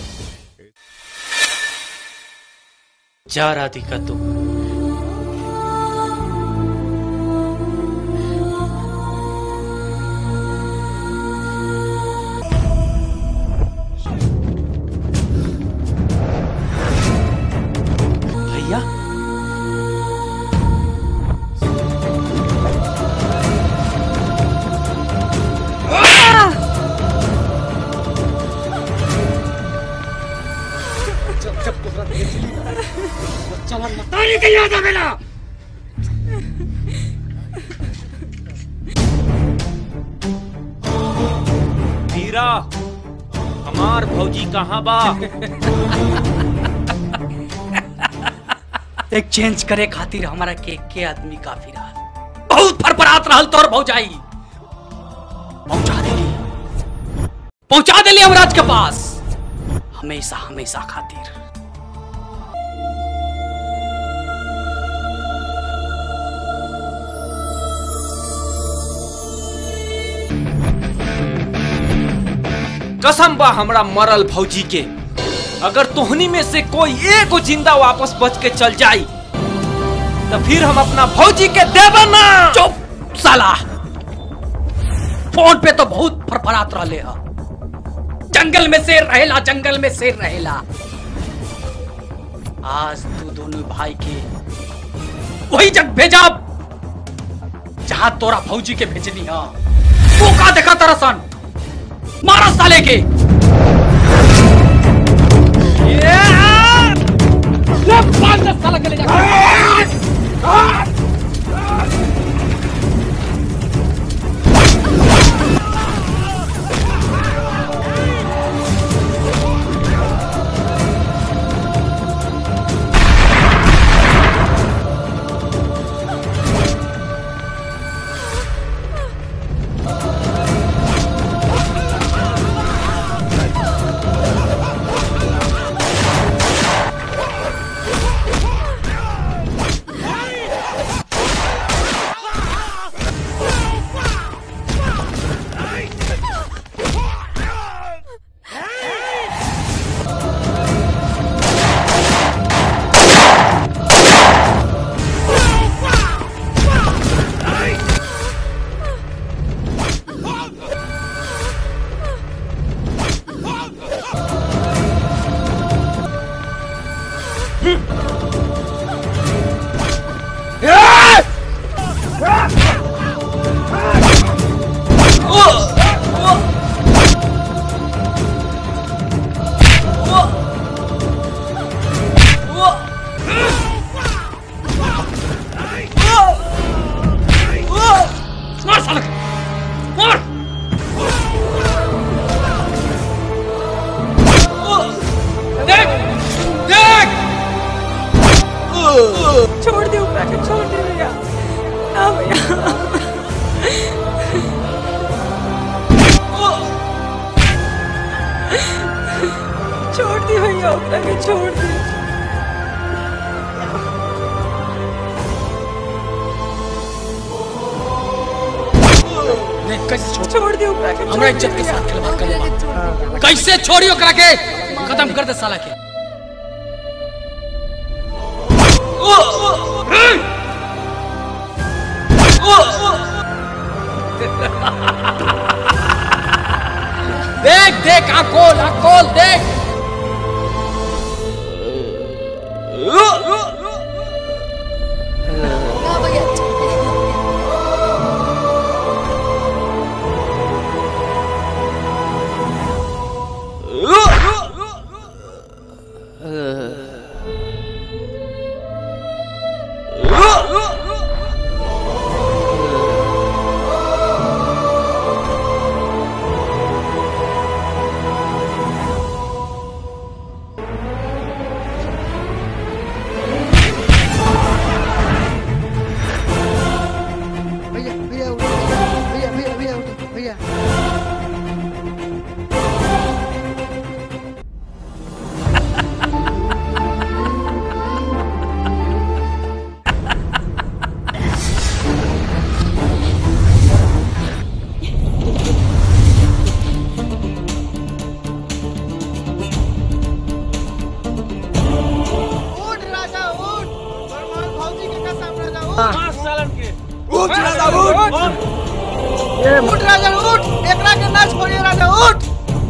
जा राधिका तू भैया तारी के याद आवेला वीरा हमार भौजी कहाँ बा एक्सचेंज करे खातिर हमारा के के आदमी काफी रहा बहुत फरफरात रहल तोर भौजाई पहुंचा देली पहुंचा देली हमराज के पास हमेशा हमेशा खातिर कसम बा हमरा मरल भौजी के अगर तोहनी में से कोई एक जिंदा वापस बच के चल जाई तो फिर हम अपना भौजी के देबा ना चुप साला फोन पे तो बहुत फरफरात रहले ह जंगल में शेर रहेला जंगल में शेर रहेला आज तू दोनों भाई के वही जग भेजा जहां तोरा भौजी के भेजनी हा तू का देखा तरसन मारा साले के ले पांच दस साल के ले जा मार साला के, मार देख देख छोड़ दे ऊपर के छोड़ दे भैया ना भैया छोड़ दी भैया ऊपर के छोड़ दी देख कैसे छोड़ छोड़ दे ऊपर के हमरा इज्जत के साथ खिलवाड़ करे बा कैसे छोड़ी ओकरा के खत्म कर दे साला के देख देख आँख खोल आँख खोल देख भैया भैया उठो, भैया भैया भैया उठो, भैया उठ राजा उठ उठ राजा उठ एकरा के ना छोड़िए राजा उठ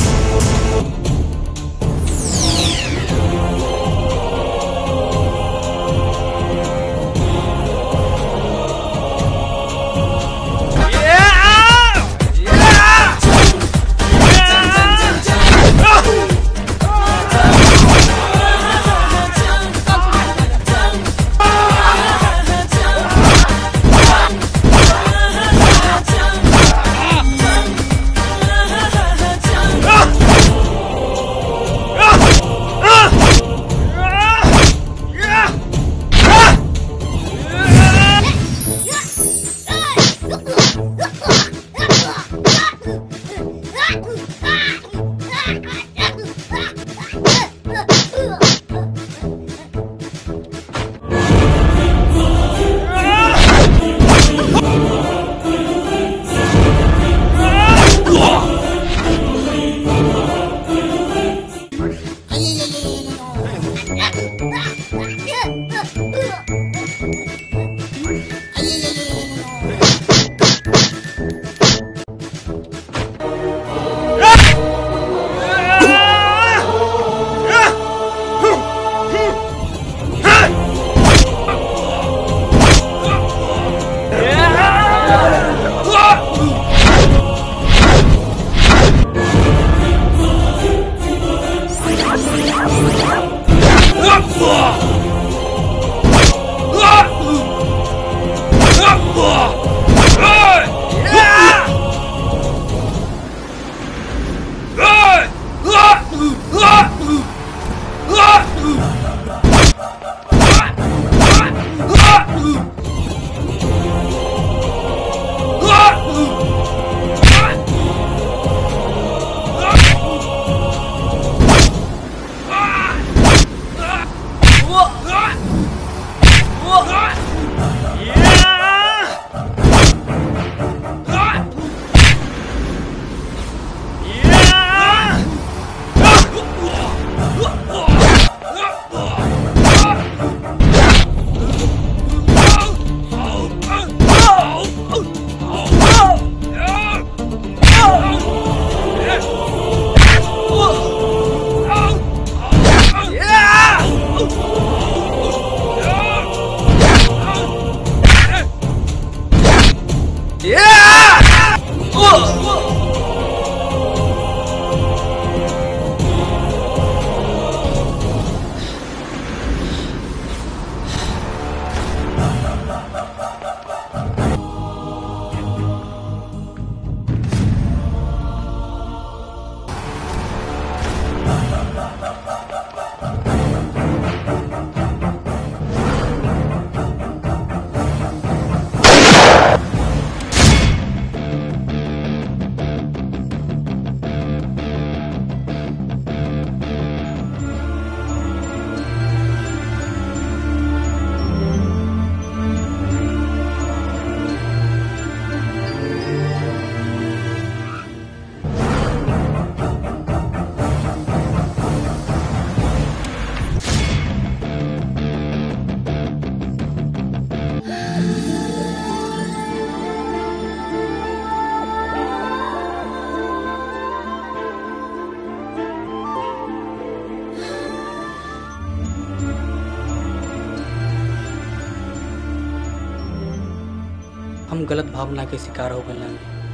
हम गलत भावना के शिकार हो गए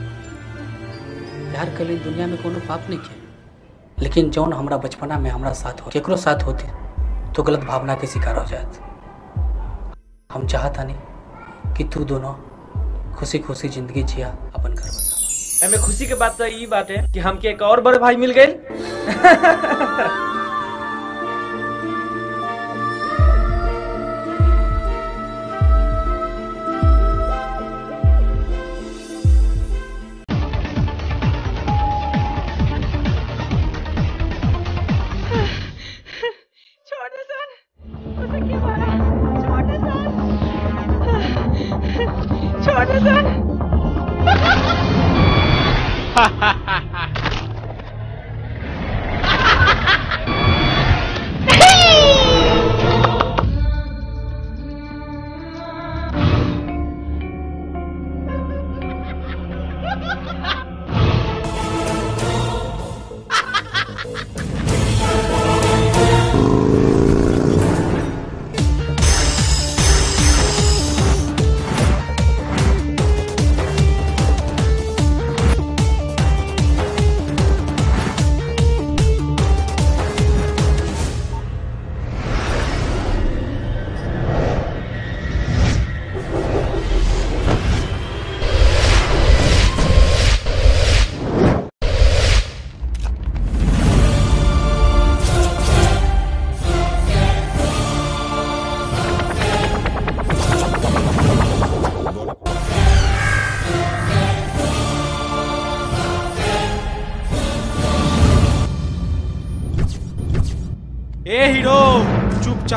प्यार के लिए दुनिया में कोनो पाप नहीं के लेकिन जौन हमरा बचपना में हमरा साथ हो केकरो साथ होती तो गलत भावना के शिकार हो जात हम चाहता नहीं कि तू दोनों खुशी खुशी जिंदगी जिया अपन घर बसा एमे खुशी के बात तो ई बात है कि हमके एक और बड़े भाई मिल गए छोटे सर उसे क्यों मारा छोटे सर छोटे सर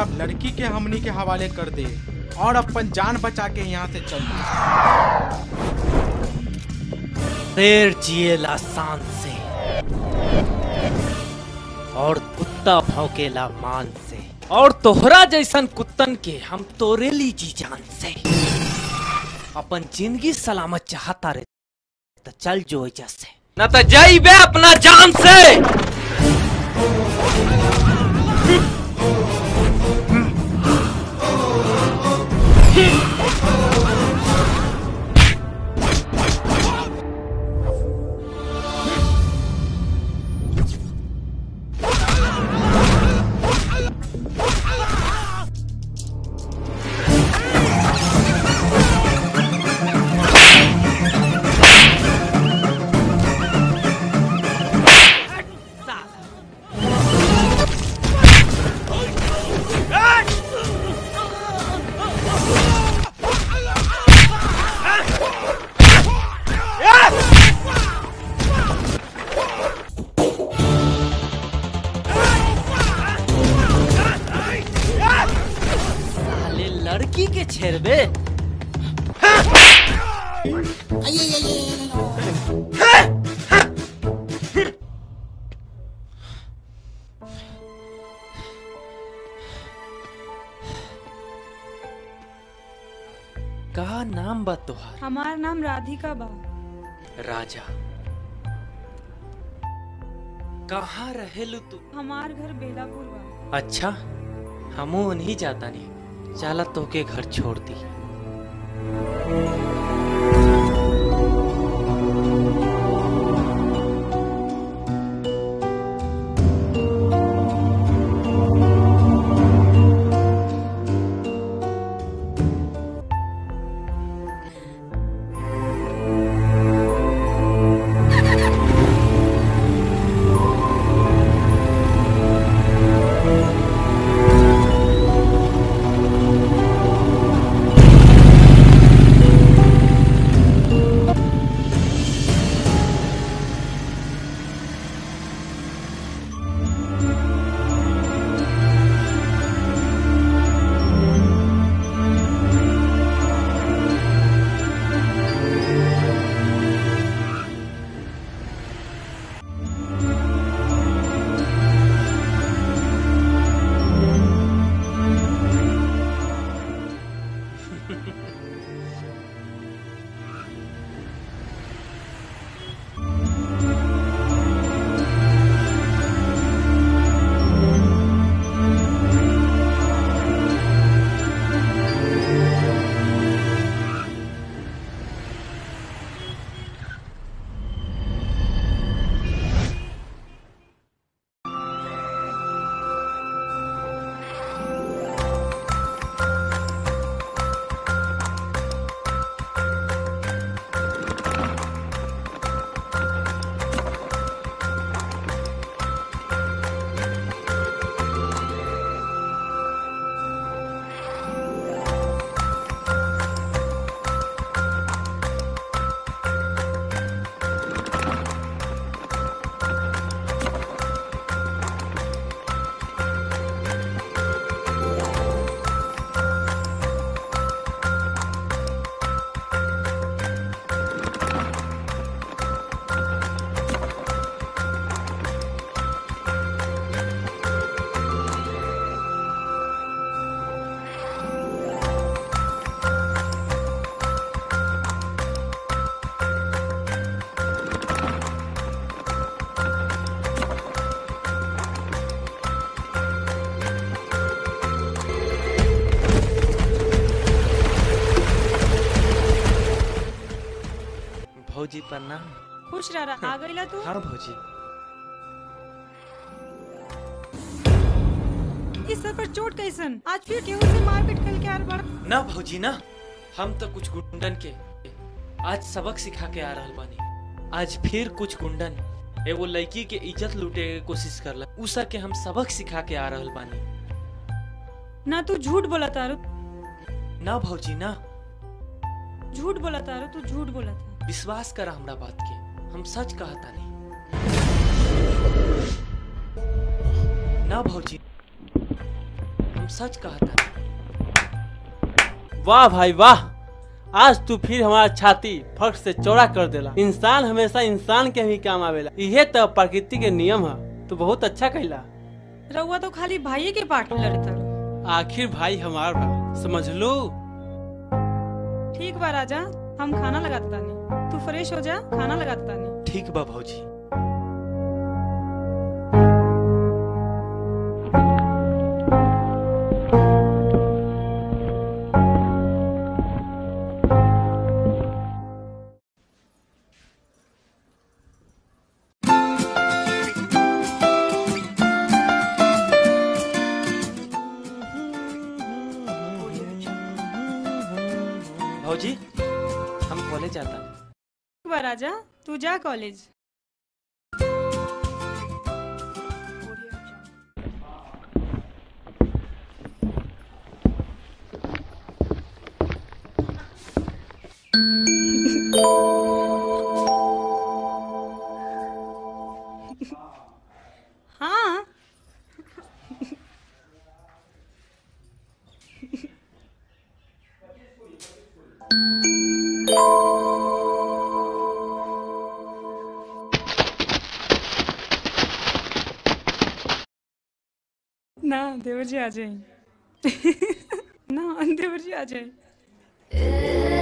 चुपचाप लड़की के हमनी के हवाले कर दे और अपन जान बचा के यहाँ से चल शेर जिएला शान से और कुत्ता भौंकेला मान से और तोहरा जैसन कुत्तन के हम तोरे ली जी जान से अपन जिंदगी सलामत चाहता रे तो चल जो एजा से न तो जाइबे अपना जान से साले लड़की के छेड़बे का नाम बा तोहार हमार नाम राधिका बा राजा कहाँ रहेलू तू हमार घर बेलापुर बा अच्छा हमू नहीं जाता नहीं चला तोके घर छोड़ दी भौजी प्रणाम खुश रह रहा आ गईला तू हाँ भौजी इस सफर चोट कैसन आज फिर केहू से मारपीट कल के आर बड़ ना भौजी ना हम तो कुछ गुंडन के आज सबक सिखा के आ रहल बानी आज फिर कुछ गुंडन एगो लड़की के इज्जत लूटे के कोशिश करला उसा के हम सबक सिखा के आ रहल बानी ना तू झूठ बोला तारू ना भौजी ना झूठ बोला तारू तू झूठ बोला था विश्वास करा हमरा बात के हम सच कहता नहीं ना भौजी हम सच कहता वाह भाई वाह आज तू फिर हमारा छाती फट से चौड़ा कर देला इंसान हमेशा इंसान के ही काम आवेला इहे तो प्रकृति के नियम है तू बहुत अच्छा कहला रउआ तो खाली भाई के पार्ट में लड़ता आखिर भाई हमार बा समझ लो ठीक बा राजा हम खाना लगाता तानी तू फ्रेश हो जा खाना लगाता तानी ठीक बा भौजी भौजी हम कॉलेज जाता ठीक बा राजा तू जा कॉलेज हाँ ना देवर जी आ जाए ना देवर जी आ जाए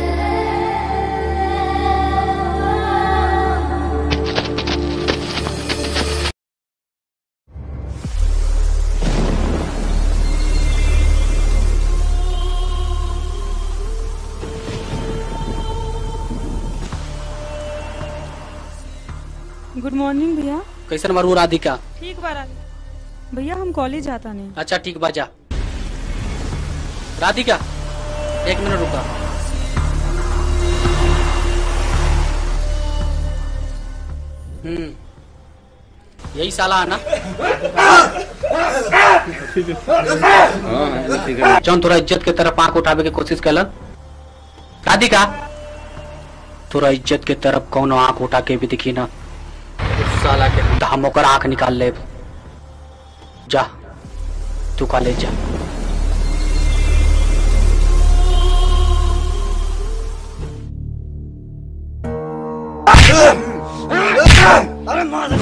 गुड मॉर्निंग भैया कैसन मारू राधिका ठीक बा राजा भैया हम कॉलेज जाता नहीं अच्छा ठीक बा जा राधिका एक मिनट रुका हम्म यही साला है ना जौन तोरा इज्जत के तरफ आंख उठावे के कोशिश कैलन राधिका तोरा इज्जत के तरफ कौनो आंख उठा के भी दिखी ना उस साला के हम हम ओकर आंख निकाल ले जा तू कॉलेज जा अरे मार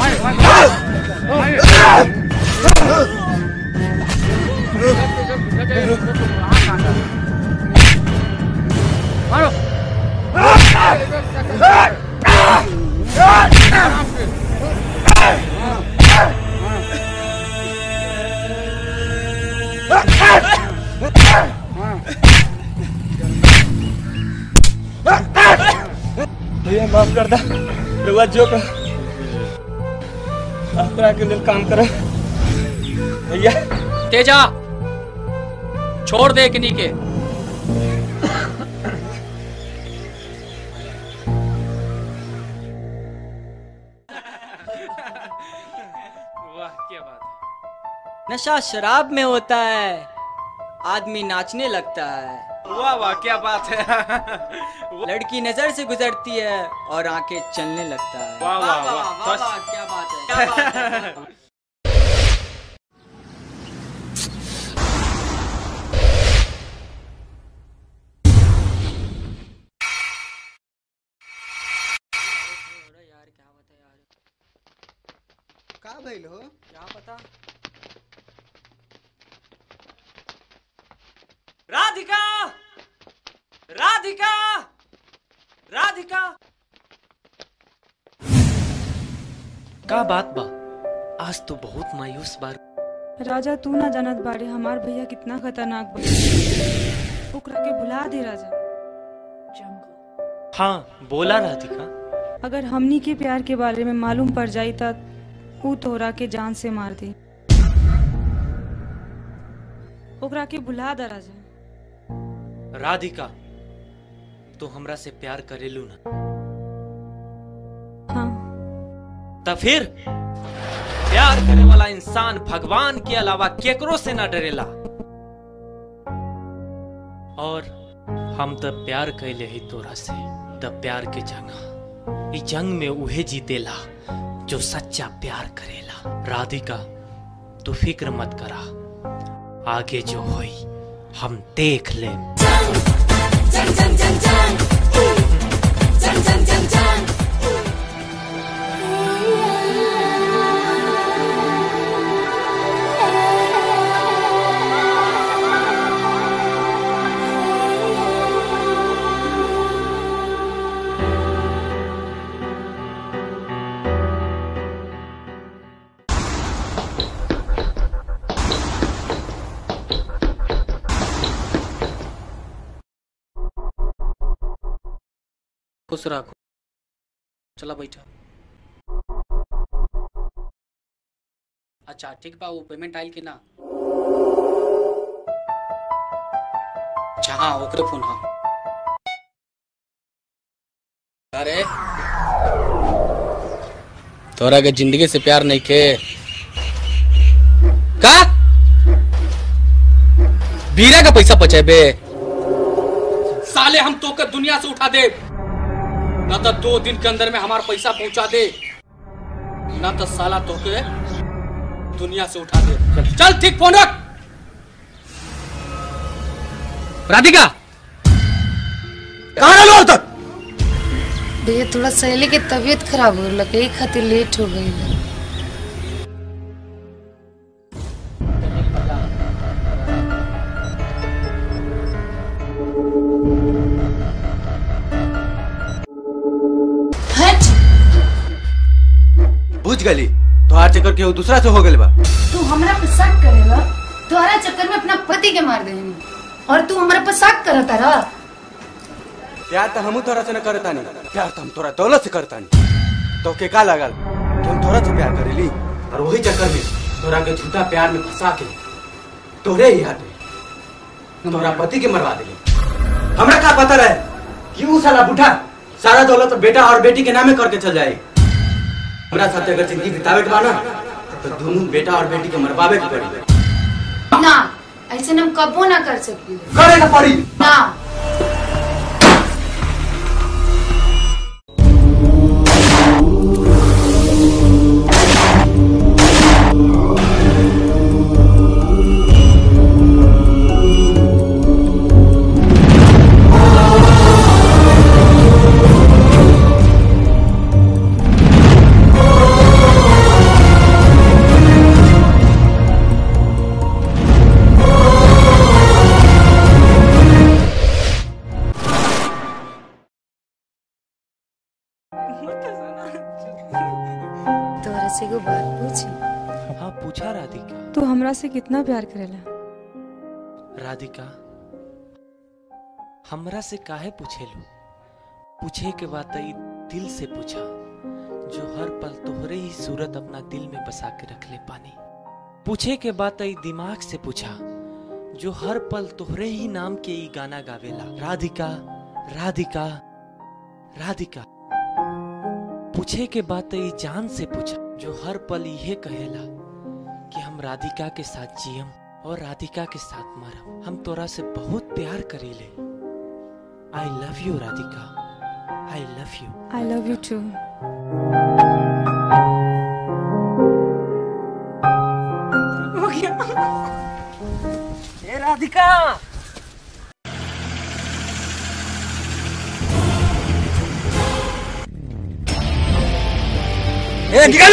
मारो भैया माफ कर दा रउआ जो का अपना के लिए काम करे भैया तेजा छोड़ दे किन्हीं के वाह क्या बात है नशा शराब में होता है आदमी नाचने लगता है वाह वाह क्या बात है लड़की नजर से गुजरती है और आंखें चलने लगता है वाह, वाह, वाह, बस। वाह, क्या बात है क्या बात है का भइल हो क्या पता राधिका राधिका राधिका का बात बा आज तो बहुत मायूस बार राजा तू ना जानत बाड़े हमार भैया कितना खतरनाक बा ओकरा के भुला दे राजा हाँ बोला राधिका अगर हमनी के प्यार के बारे में मालूम पड़ जाई त ऊ तोहरा के जान से मार दे ओकरा के भुला दे राजा राधिका तू हमरा से प्यार करेलू ना हाँ तो फिर प्यार करे वाला इंसान भगवान के अलावा केकरो से ना डरेला और हम तो प्यार कैले ही तोरा से तब प्यार के जंग ई जंग में उहे जीतेला जो सच्चा प्यार करेला राधिका तू फिक्र मत करा आगे जो होई हम देख ले खुश रखो चला बैठा अच्छा ठीक बा वो पेमेंट आयल कि ना अच्छा हाँ ओकरे फोन हाँ अरे तोरा के जिंदगी से प्यार नहीं के का बीरा का पैसा बचेबे साले हम तो कर दुनिया से उठा दे न तो दो दिन के अंदर में हमारा पैसा पहुंचा दे न तो साला तो के दुनिया से उठा दे चल ठीक फोन रख राधिका कहाँ रहलो अब तक भैया थोड़ा सहेली के तबीयत खराब हो लगे यही खातिर लेट हो गई बा। हट बुझ गली तोहार चक्कर केहू दूसरा से हो गइल बा तू हमरा पे शक करेला तोहरा चक्कर में अपना पति के मार देनी और तू हमरा पे शक करता रहा प्यार तो हमू तोरा से न करतानी प्यार तो हम तोरा दौलत से करतानी तो के का लागल कि हम तोरा से प्यार करेली और वही चक्कर में तोरा के झूठा प्यार में फंसा के तोरे ही हाथ में तोरा पति के मरवा देली हमरा का पता रहे कि ऊ साला बूढ़ा सारा दौलत बेटा और बेटी के नामे करके चल जाए हमरा साथे अगर जिंदगी बितावे के बा ना तो दोनों बेटा और बेटी के मरवावे के पड़ी ना ऐसे हम कबो ना कर सकी करे के पड़ी ना तोहरा से एगो बात पूछी हाँ पूछा राधिका तू हमरा से कितना प्यार करेला राधिका हमरा से काहे पूछेलू पूछे के बात ई दिल से पूछा जो हर पल तोहरे ही सूरत अपना दिल में बसा के रख ले पानी पूछे के बात ई दिमाग से पूछा जो हर पल तोहरे ही नाम के ई गाना गावेला राधिका राधिका राधिका पूछे के बात ई जान से पूछा जो हर पल यह कहेला कि हम राधिका के साथ जियम और राधिका के साथ मरम हम तोरा से बहुत प्यार करीले I love you Radhika I love you I love you too हो गया ए राधिका ए निकल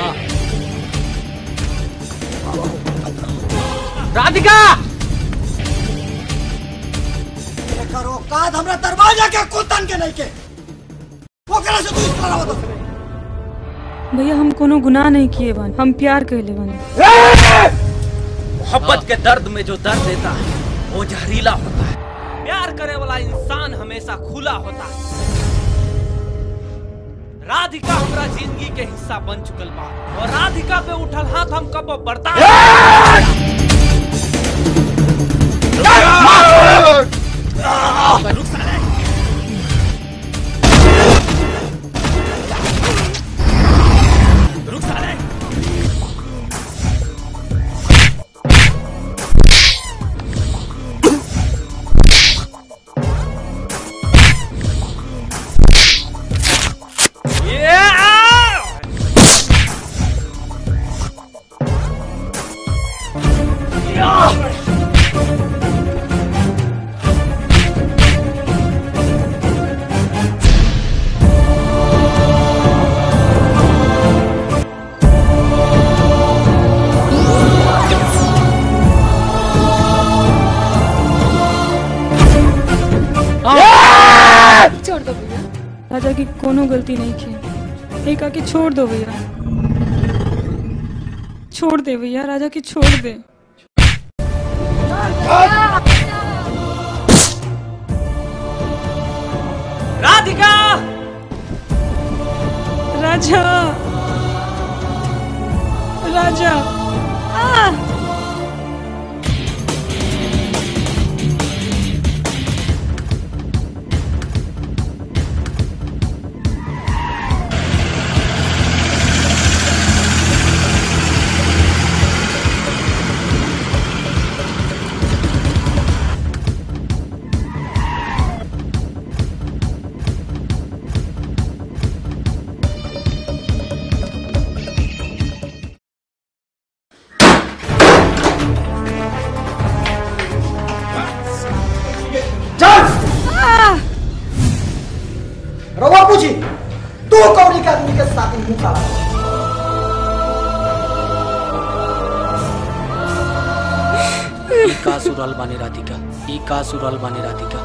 राधिका करो काद हमरा दरवाजा के कुतन के नहीं के ओकरा से तू इस तरह बता भैया हम कोनो गुनाह नहीं किए बानी हम प्यार कहले बानी मोहब्बत के दर्द में जो दर्द देता है वो जहरीला होता है प्यार करे वाला इंसान हमेशा खुला होता है राधिका हमरा जिंदगी के हिस्सा बन चुकल बा और राधिका पे उठल हाथ हम कब बर्दाश्त रुक साले। रुक साले। Yeah! राजा की कोनो गलती नहीं की एक आके छोड़ दो भैया छोड़ दे भैया राजा की छोड़ दे राधिका राजा राजा आ! आ! रवा पूछी तू कौड़ी के आदमी के साथ मुंह काला ई का सुरल बानी राधिका ई का सुरल बानी राधिका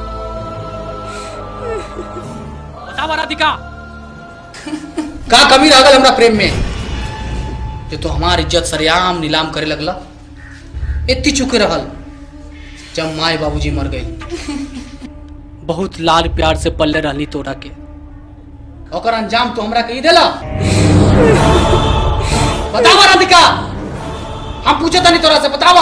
बतावा राधिका का कमी रह गल हमरा प्रेम में जे तो हमार इज्जत सरेआम नीलाम करे लगला एत्ती चुके रहल जब माए बाबूजी मर गए बहुत लाल प्यार से पल्ले रहली तोरा के ओकर अंजाम तो हमरा कही देला बतावा राधिका हम पूछे तनी तोरा से बतावा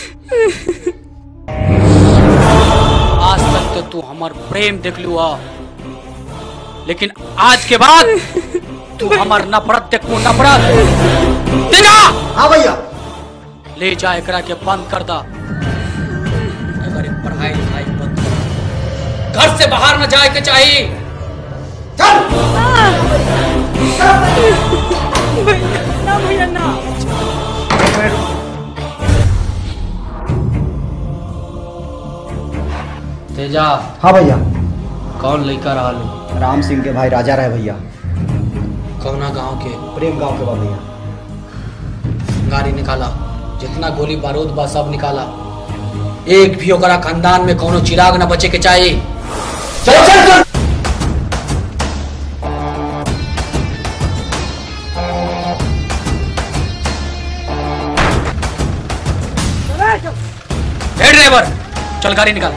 आज तक तो तू हमार प्रेम देख लू आ लेकिन आज के बाद तू हमार नफरत देखू नफरत तेजा हाँ भैया ले जा एकरा के बंद कर दा अगर ये पढ़ाई लिखाई बंद कर घर से बाहर न जाए के चाहिए भैया ना भैया ना तेजा हाँ भैया कौन लड़का रहा राम सिंह के भाई राजा रहे भैया कौना गांव के प्रेम गांव के बा भैया गाड़ी निकाला जितना गोली बारूद बा सब निकाला एक भी ओकरा खानदान में कोनो चिराग न बचे के चाहिए चल चल चल हे ड्राइवर चल गाड़ी निकाल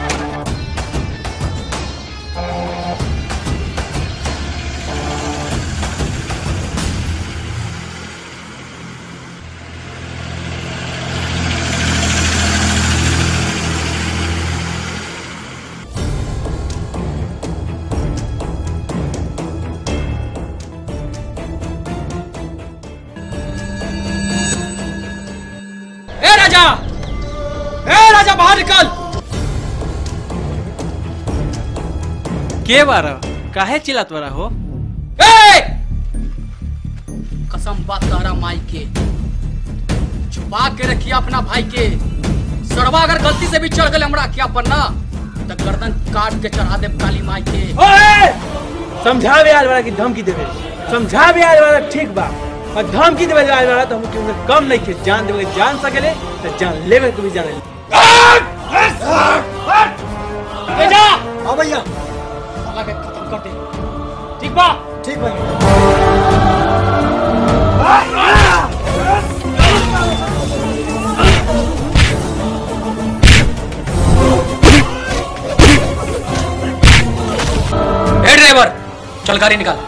ए राजा ए राजा बाहर निकल के बारा काहे चिल्लात बारा हो ए कसम बात तारा माई के छुपा के रखिए अपना भाई के सरवा अगर गलती से भी चढ़ गए हमरा क्या पन्ना तो गर्दन काट के चढ़ा दे काली माई के ओए समझावे आल वाला की धमकी देवे समझावे आल वाला ठीक बा और धमकी देवे आल वाला तो हम क्यों कम नहीं के जान देवे जान सकेले तो जान लेवे को भी जाने तेजा हाँ भैया साला के खत्म कर दे ठीक बा ठीक भैया ए ड्राइवर चल गाड़ी निकाल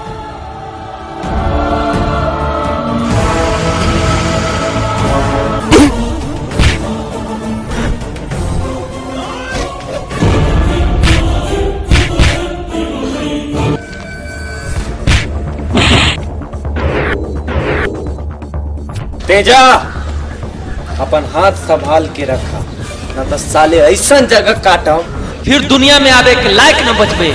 तेजा अपन हाथ संभाल के रखा न तो साले ऐसा जगह काटम फिर दुनिया में आवे के लायक न बचबे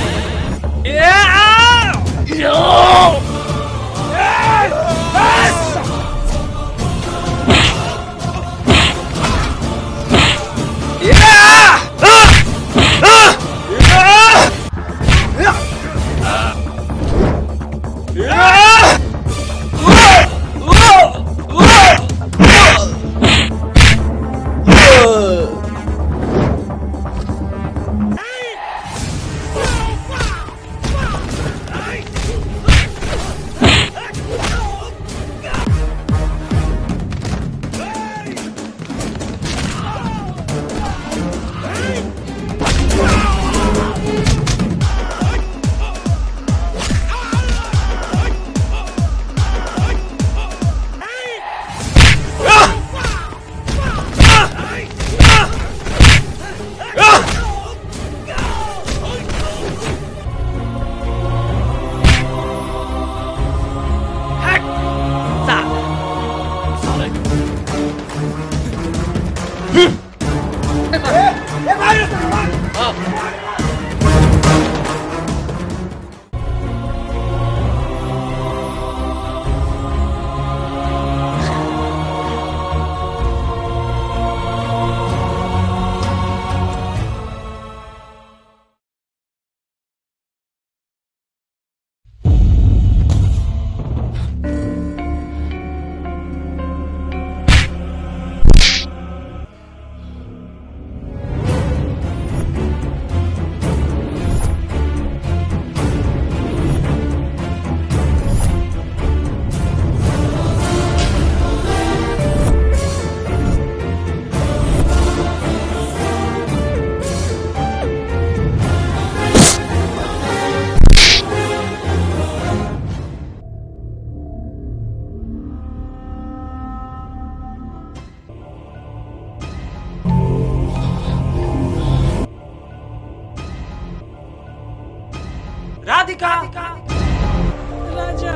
राधिका राजा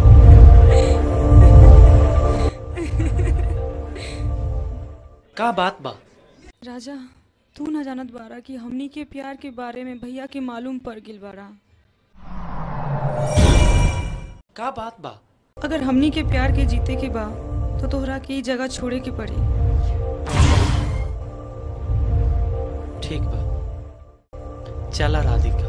का बात बा राजा तू न जानत बारा कि हमनी के प्यार के बारे में भैया के मालूम पड़ गिल बारा का बात बा अगर हमनी के प्यार के जीते के बा तो तोहरा के ई जगह छोड़े के पड़ी ठीक बा चला राधिका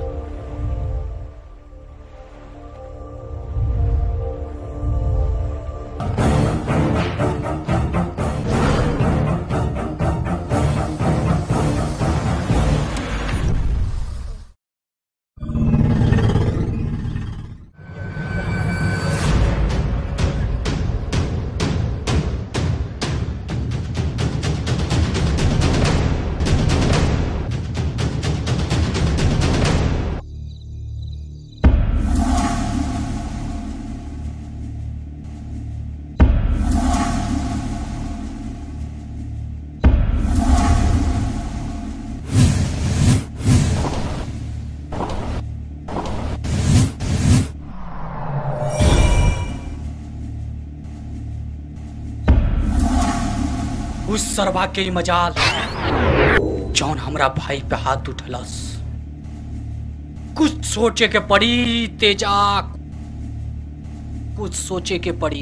उस सरवा के ही मजाल जौन हमरा भाई पे हाथ उठलस कुछ सोचे के पड़ी तेजा कुछ सोचे के पड़ी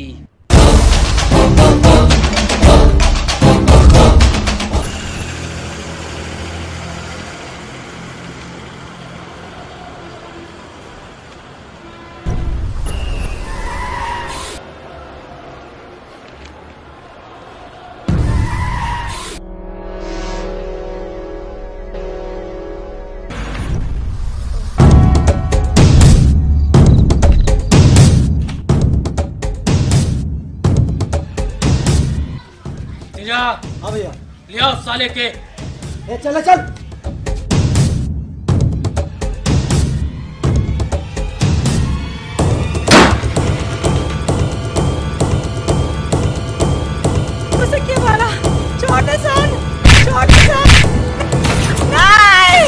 तेजा हाँ भैया लिया उस साले के ए चल चल उसे क्या मारा छोटे सन छोटे सन नहीं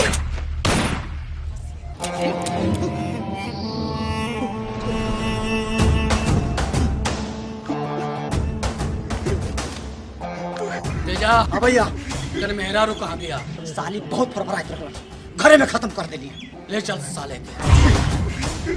तेजा हाँ भैया तेरे मेहरारू कहाँ गया साली बहुत फरफरा के रखला घरे में खत्म कर देली ले चल साले के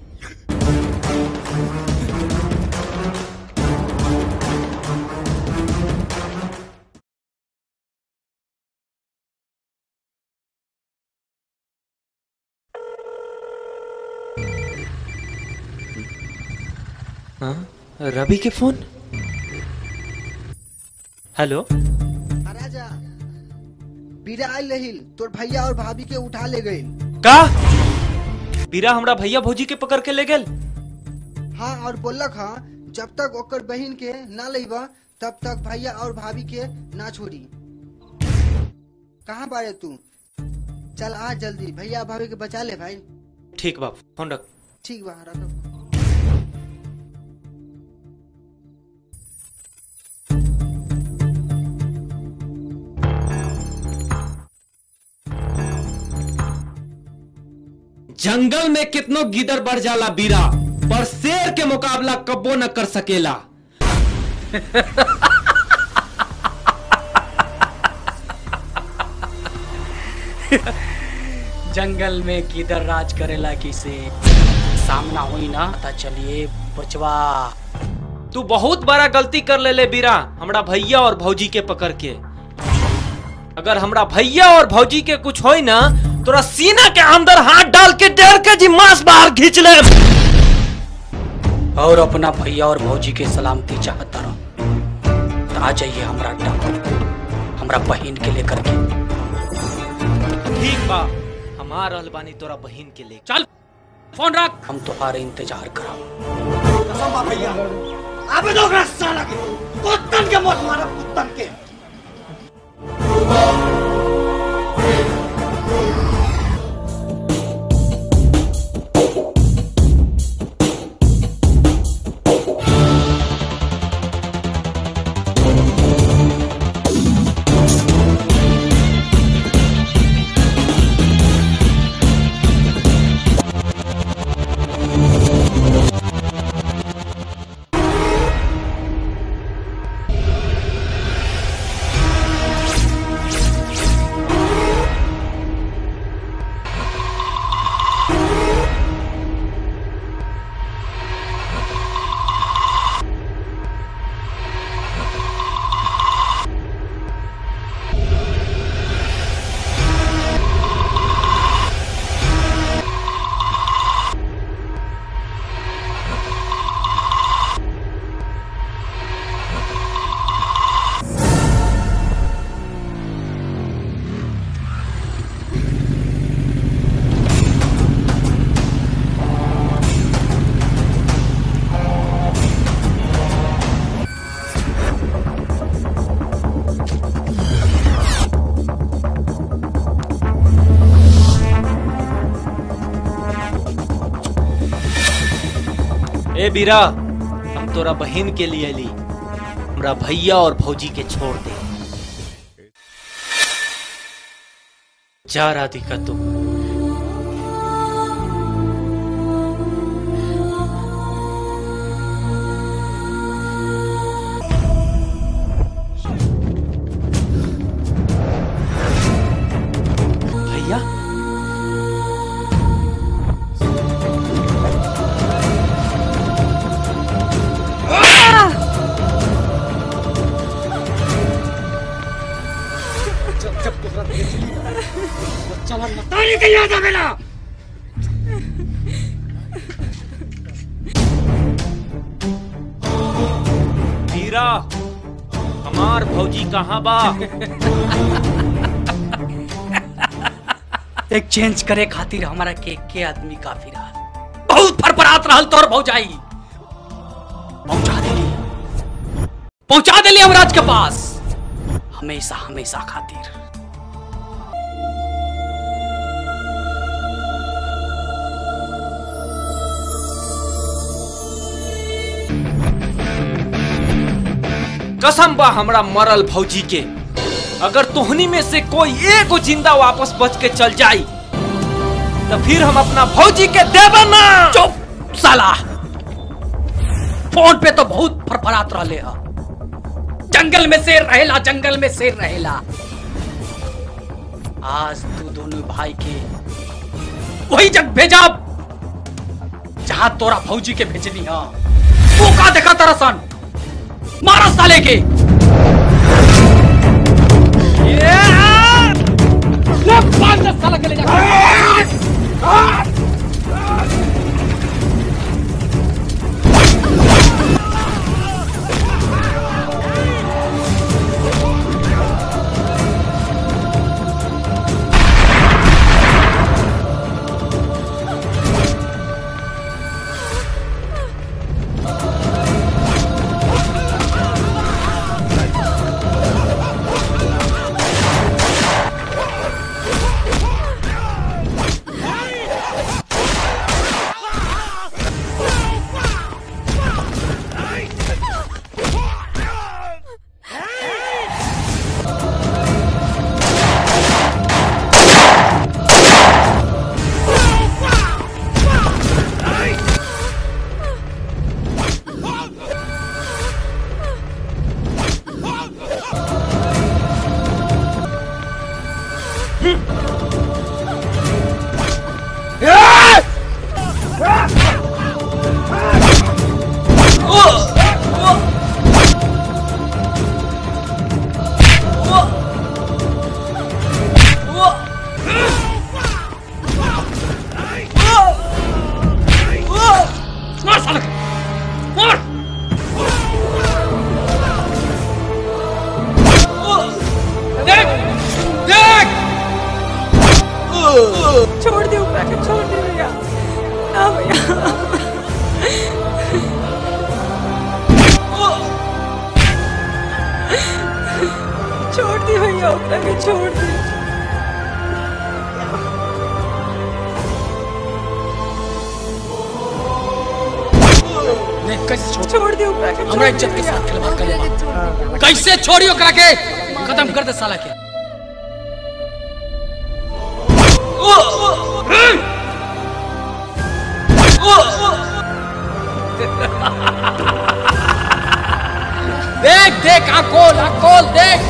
हाँ रवि के फोन हेलो राजा बीरा आयल रहिल तोर भैया और भाभी के उठा ले गई का बीरा हमरा भैया भौजी के पकड़ के ले गेल हाँ और बोलक हाँ जब तक ओकर बहन के ना लेबा तब तक भैया और भाभी के ना छोड़ी कहाँ बारे तू चल आ जल्दी भैया और भाभी के बचा ले भाई ठीक बा फोन रख ठीक बा रखो जंगल में कितनो गिदर बढ़ जाला बीरा पर शेर के मुकाबला कबो न कर सकेला जंगल में किधर राज करेला किसे सामना हुई ना पता चलिए बचवा तू बहुत बड़ा गलती कर ले ले बीरा हमरा भैया और भौजी के पकड़ के अगर हमरा भैया और भौजी के कुछ होई ना तोरा सीना के अंदर हाथ डाल के डेढ़ के जी मांस बाहर खींच ले और अपना भैया और भौजी के सलामती चाहता रहो तो आ जाइए हमरा अड्डा पर हमरा बहन के लेकर के ठीक बा हम आ रहल बानी तोरा बहन के ले चल फोन रख हम तुम्हारे इंतजार करा कसम बा भैया अबे दो ओकरा साला के कुत्तन के मौत मारा कुत्तन के ए बीरा हम तोरा बहन के लिए ली हमरा भैया और भौजी के छोड़ दे जा राधिका तू भैया जब जब तोहरा देख ली बच्चा ला मतारी के याद आवेला वीरा हमार भौजी कहाँ बा एक्सचेंज करे खातिर हमारा के के आदमी काफी रहा बहुत फरफरात रहल तोर भौजाई पहुंचा देली पहुंचा देली हमराज के पास हमेशा हमेशा खातिर कसम बा हमरा मरल भौजी के अगर तोहनी में से कोई एगो जिंदा वापस बच के चल जाई तो फिर हम अपना भौजी के देबे ना चुप साला फोन पे तो बहुत फरफरात रहले ह जंगल में शेर रहेला जंगल में शेर रहेला आज तू दोनों भाई के वही जग भेजा जहां तोरा भौजी के भेजनी हा तू का देखा तरसन मारा साले के ले पांच दस साला के ले जा छोड़ दे ऊपर के छोड़ दे भैया ना भैया छोड़ दी भैया ऊपर के छोड़ दी नहीं कैसे छोड़ छोड़ दे ऊपर के हमरा इज्जत के साथ खिलवाड़ कर ले कैसे छोड़ी ओकरा के खत्म कर दे साला के देख देख आँख खोल आँख खोल देख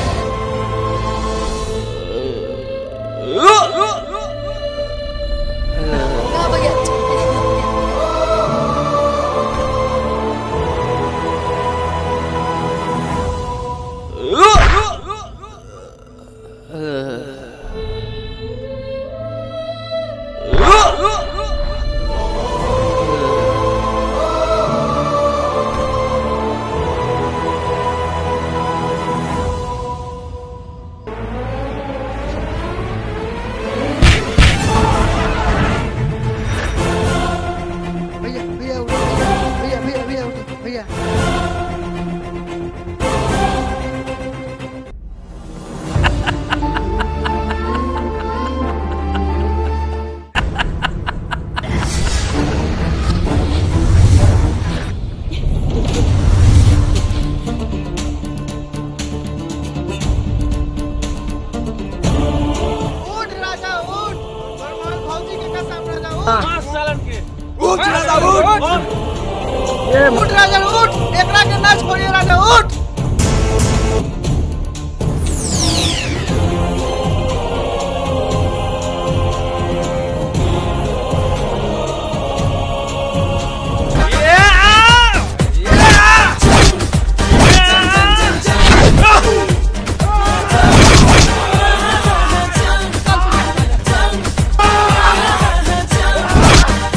भैया भैया उठो, भैया भैया भैया उठो, भैया उठ राजा उठ बरमान भौजी के कसम राजा उठ उठ राजा उठ उठ राजा उठ एकरा के ना छोड़िए राजा उठ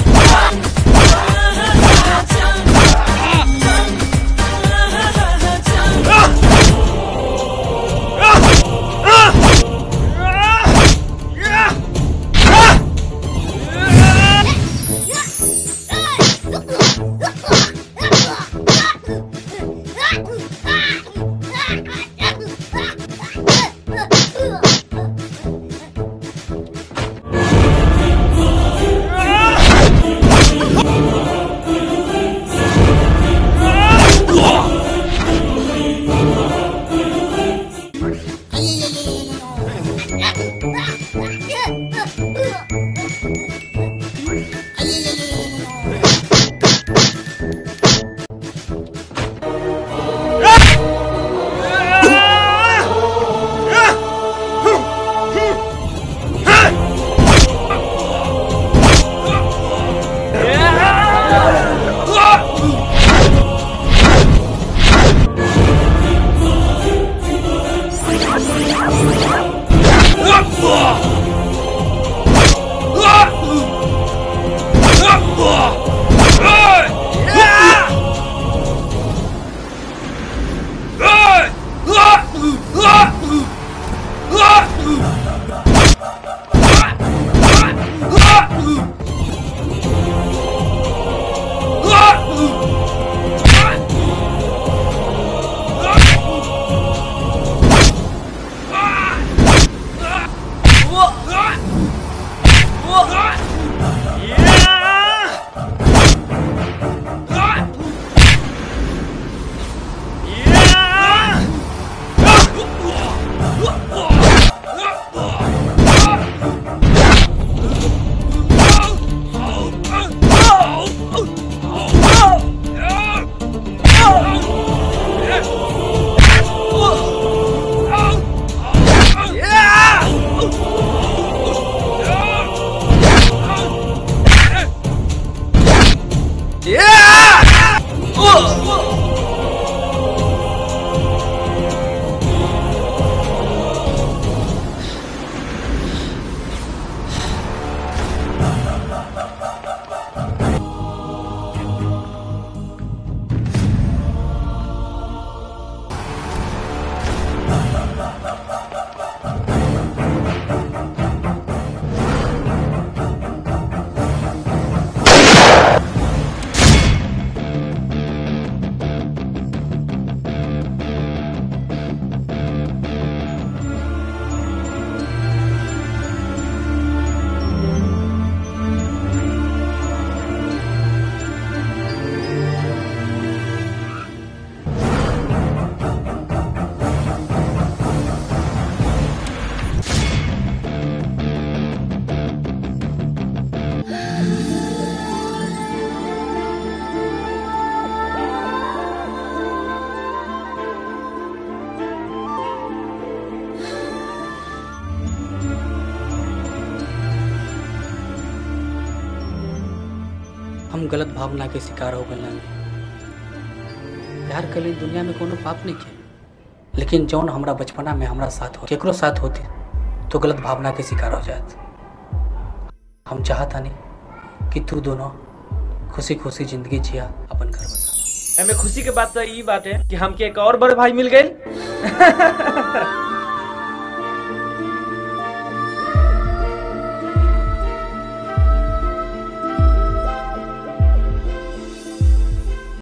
Cha हम गलत भावना के शिकार हो गए प्यार के लिए दुनिया में कोनो पाप नहीं के लेकिन जौन हमरा बचपना में हमरा साथ हो केकरो साथ होती तो गलत भावना के शिकार हो जात हम चाहता नहीं कि तू दोनों खुशी खुशी जिंदगी जिया अपन घर बसा एमे खुशी के बात तो ई बात है कि हमके एक और बड़े भाई मिल गए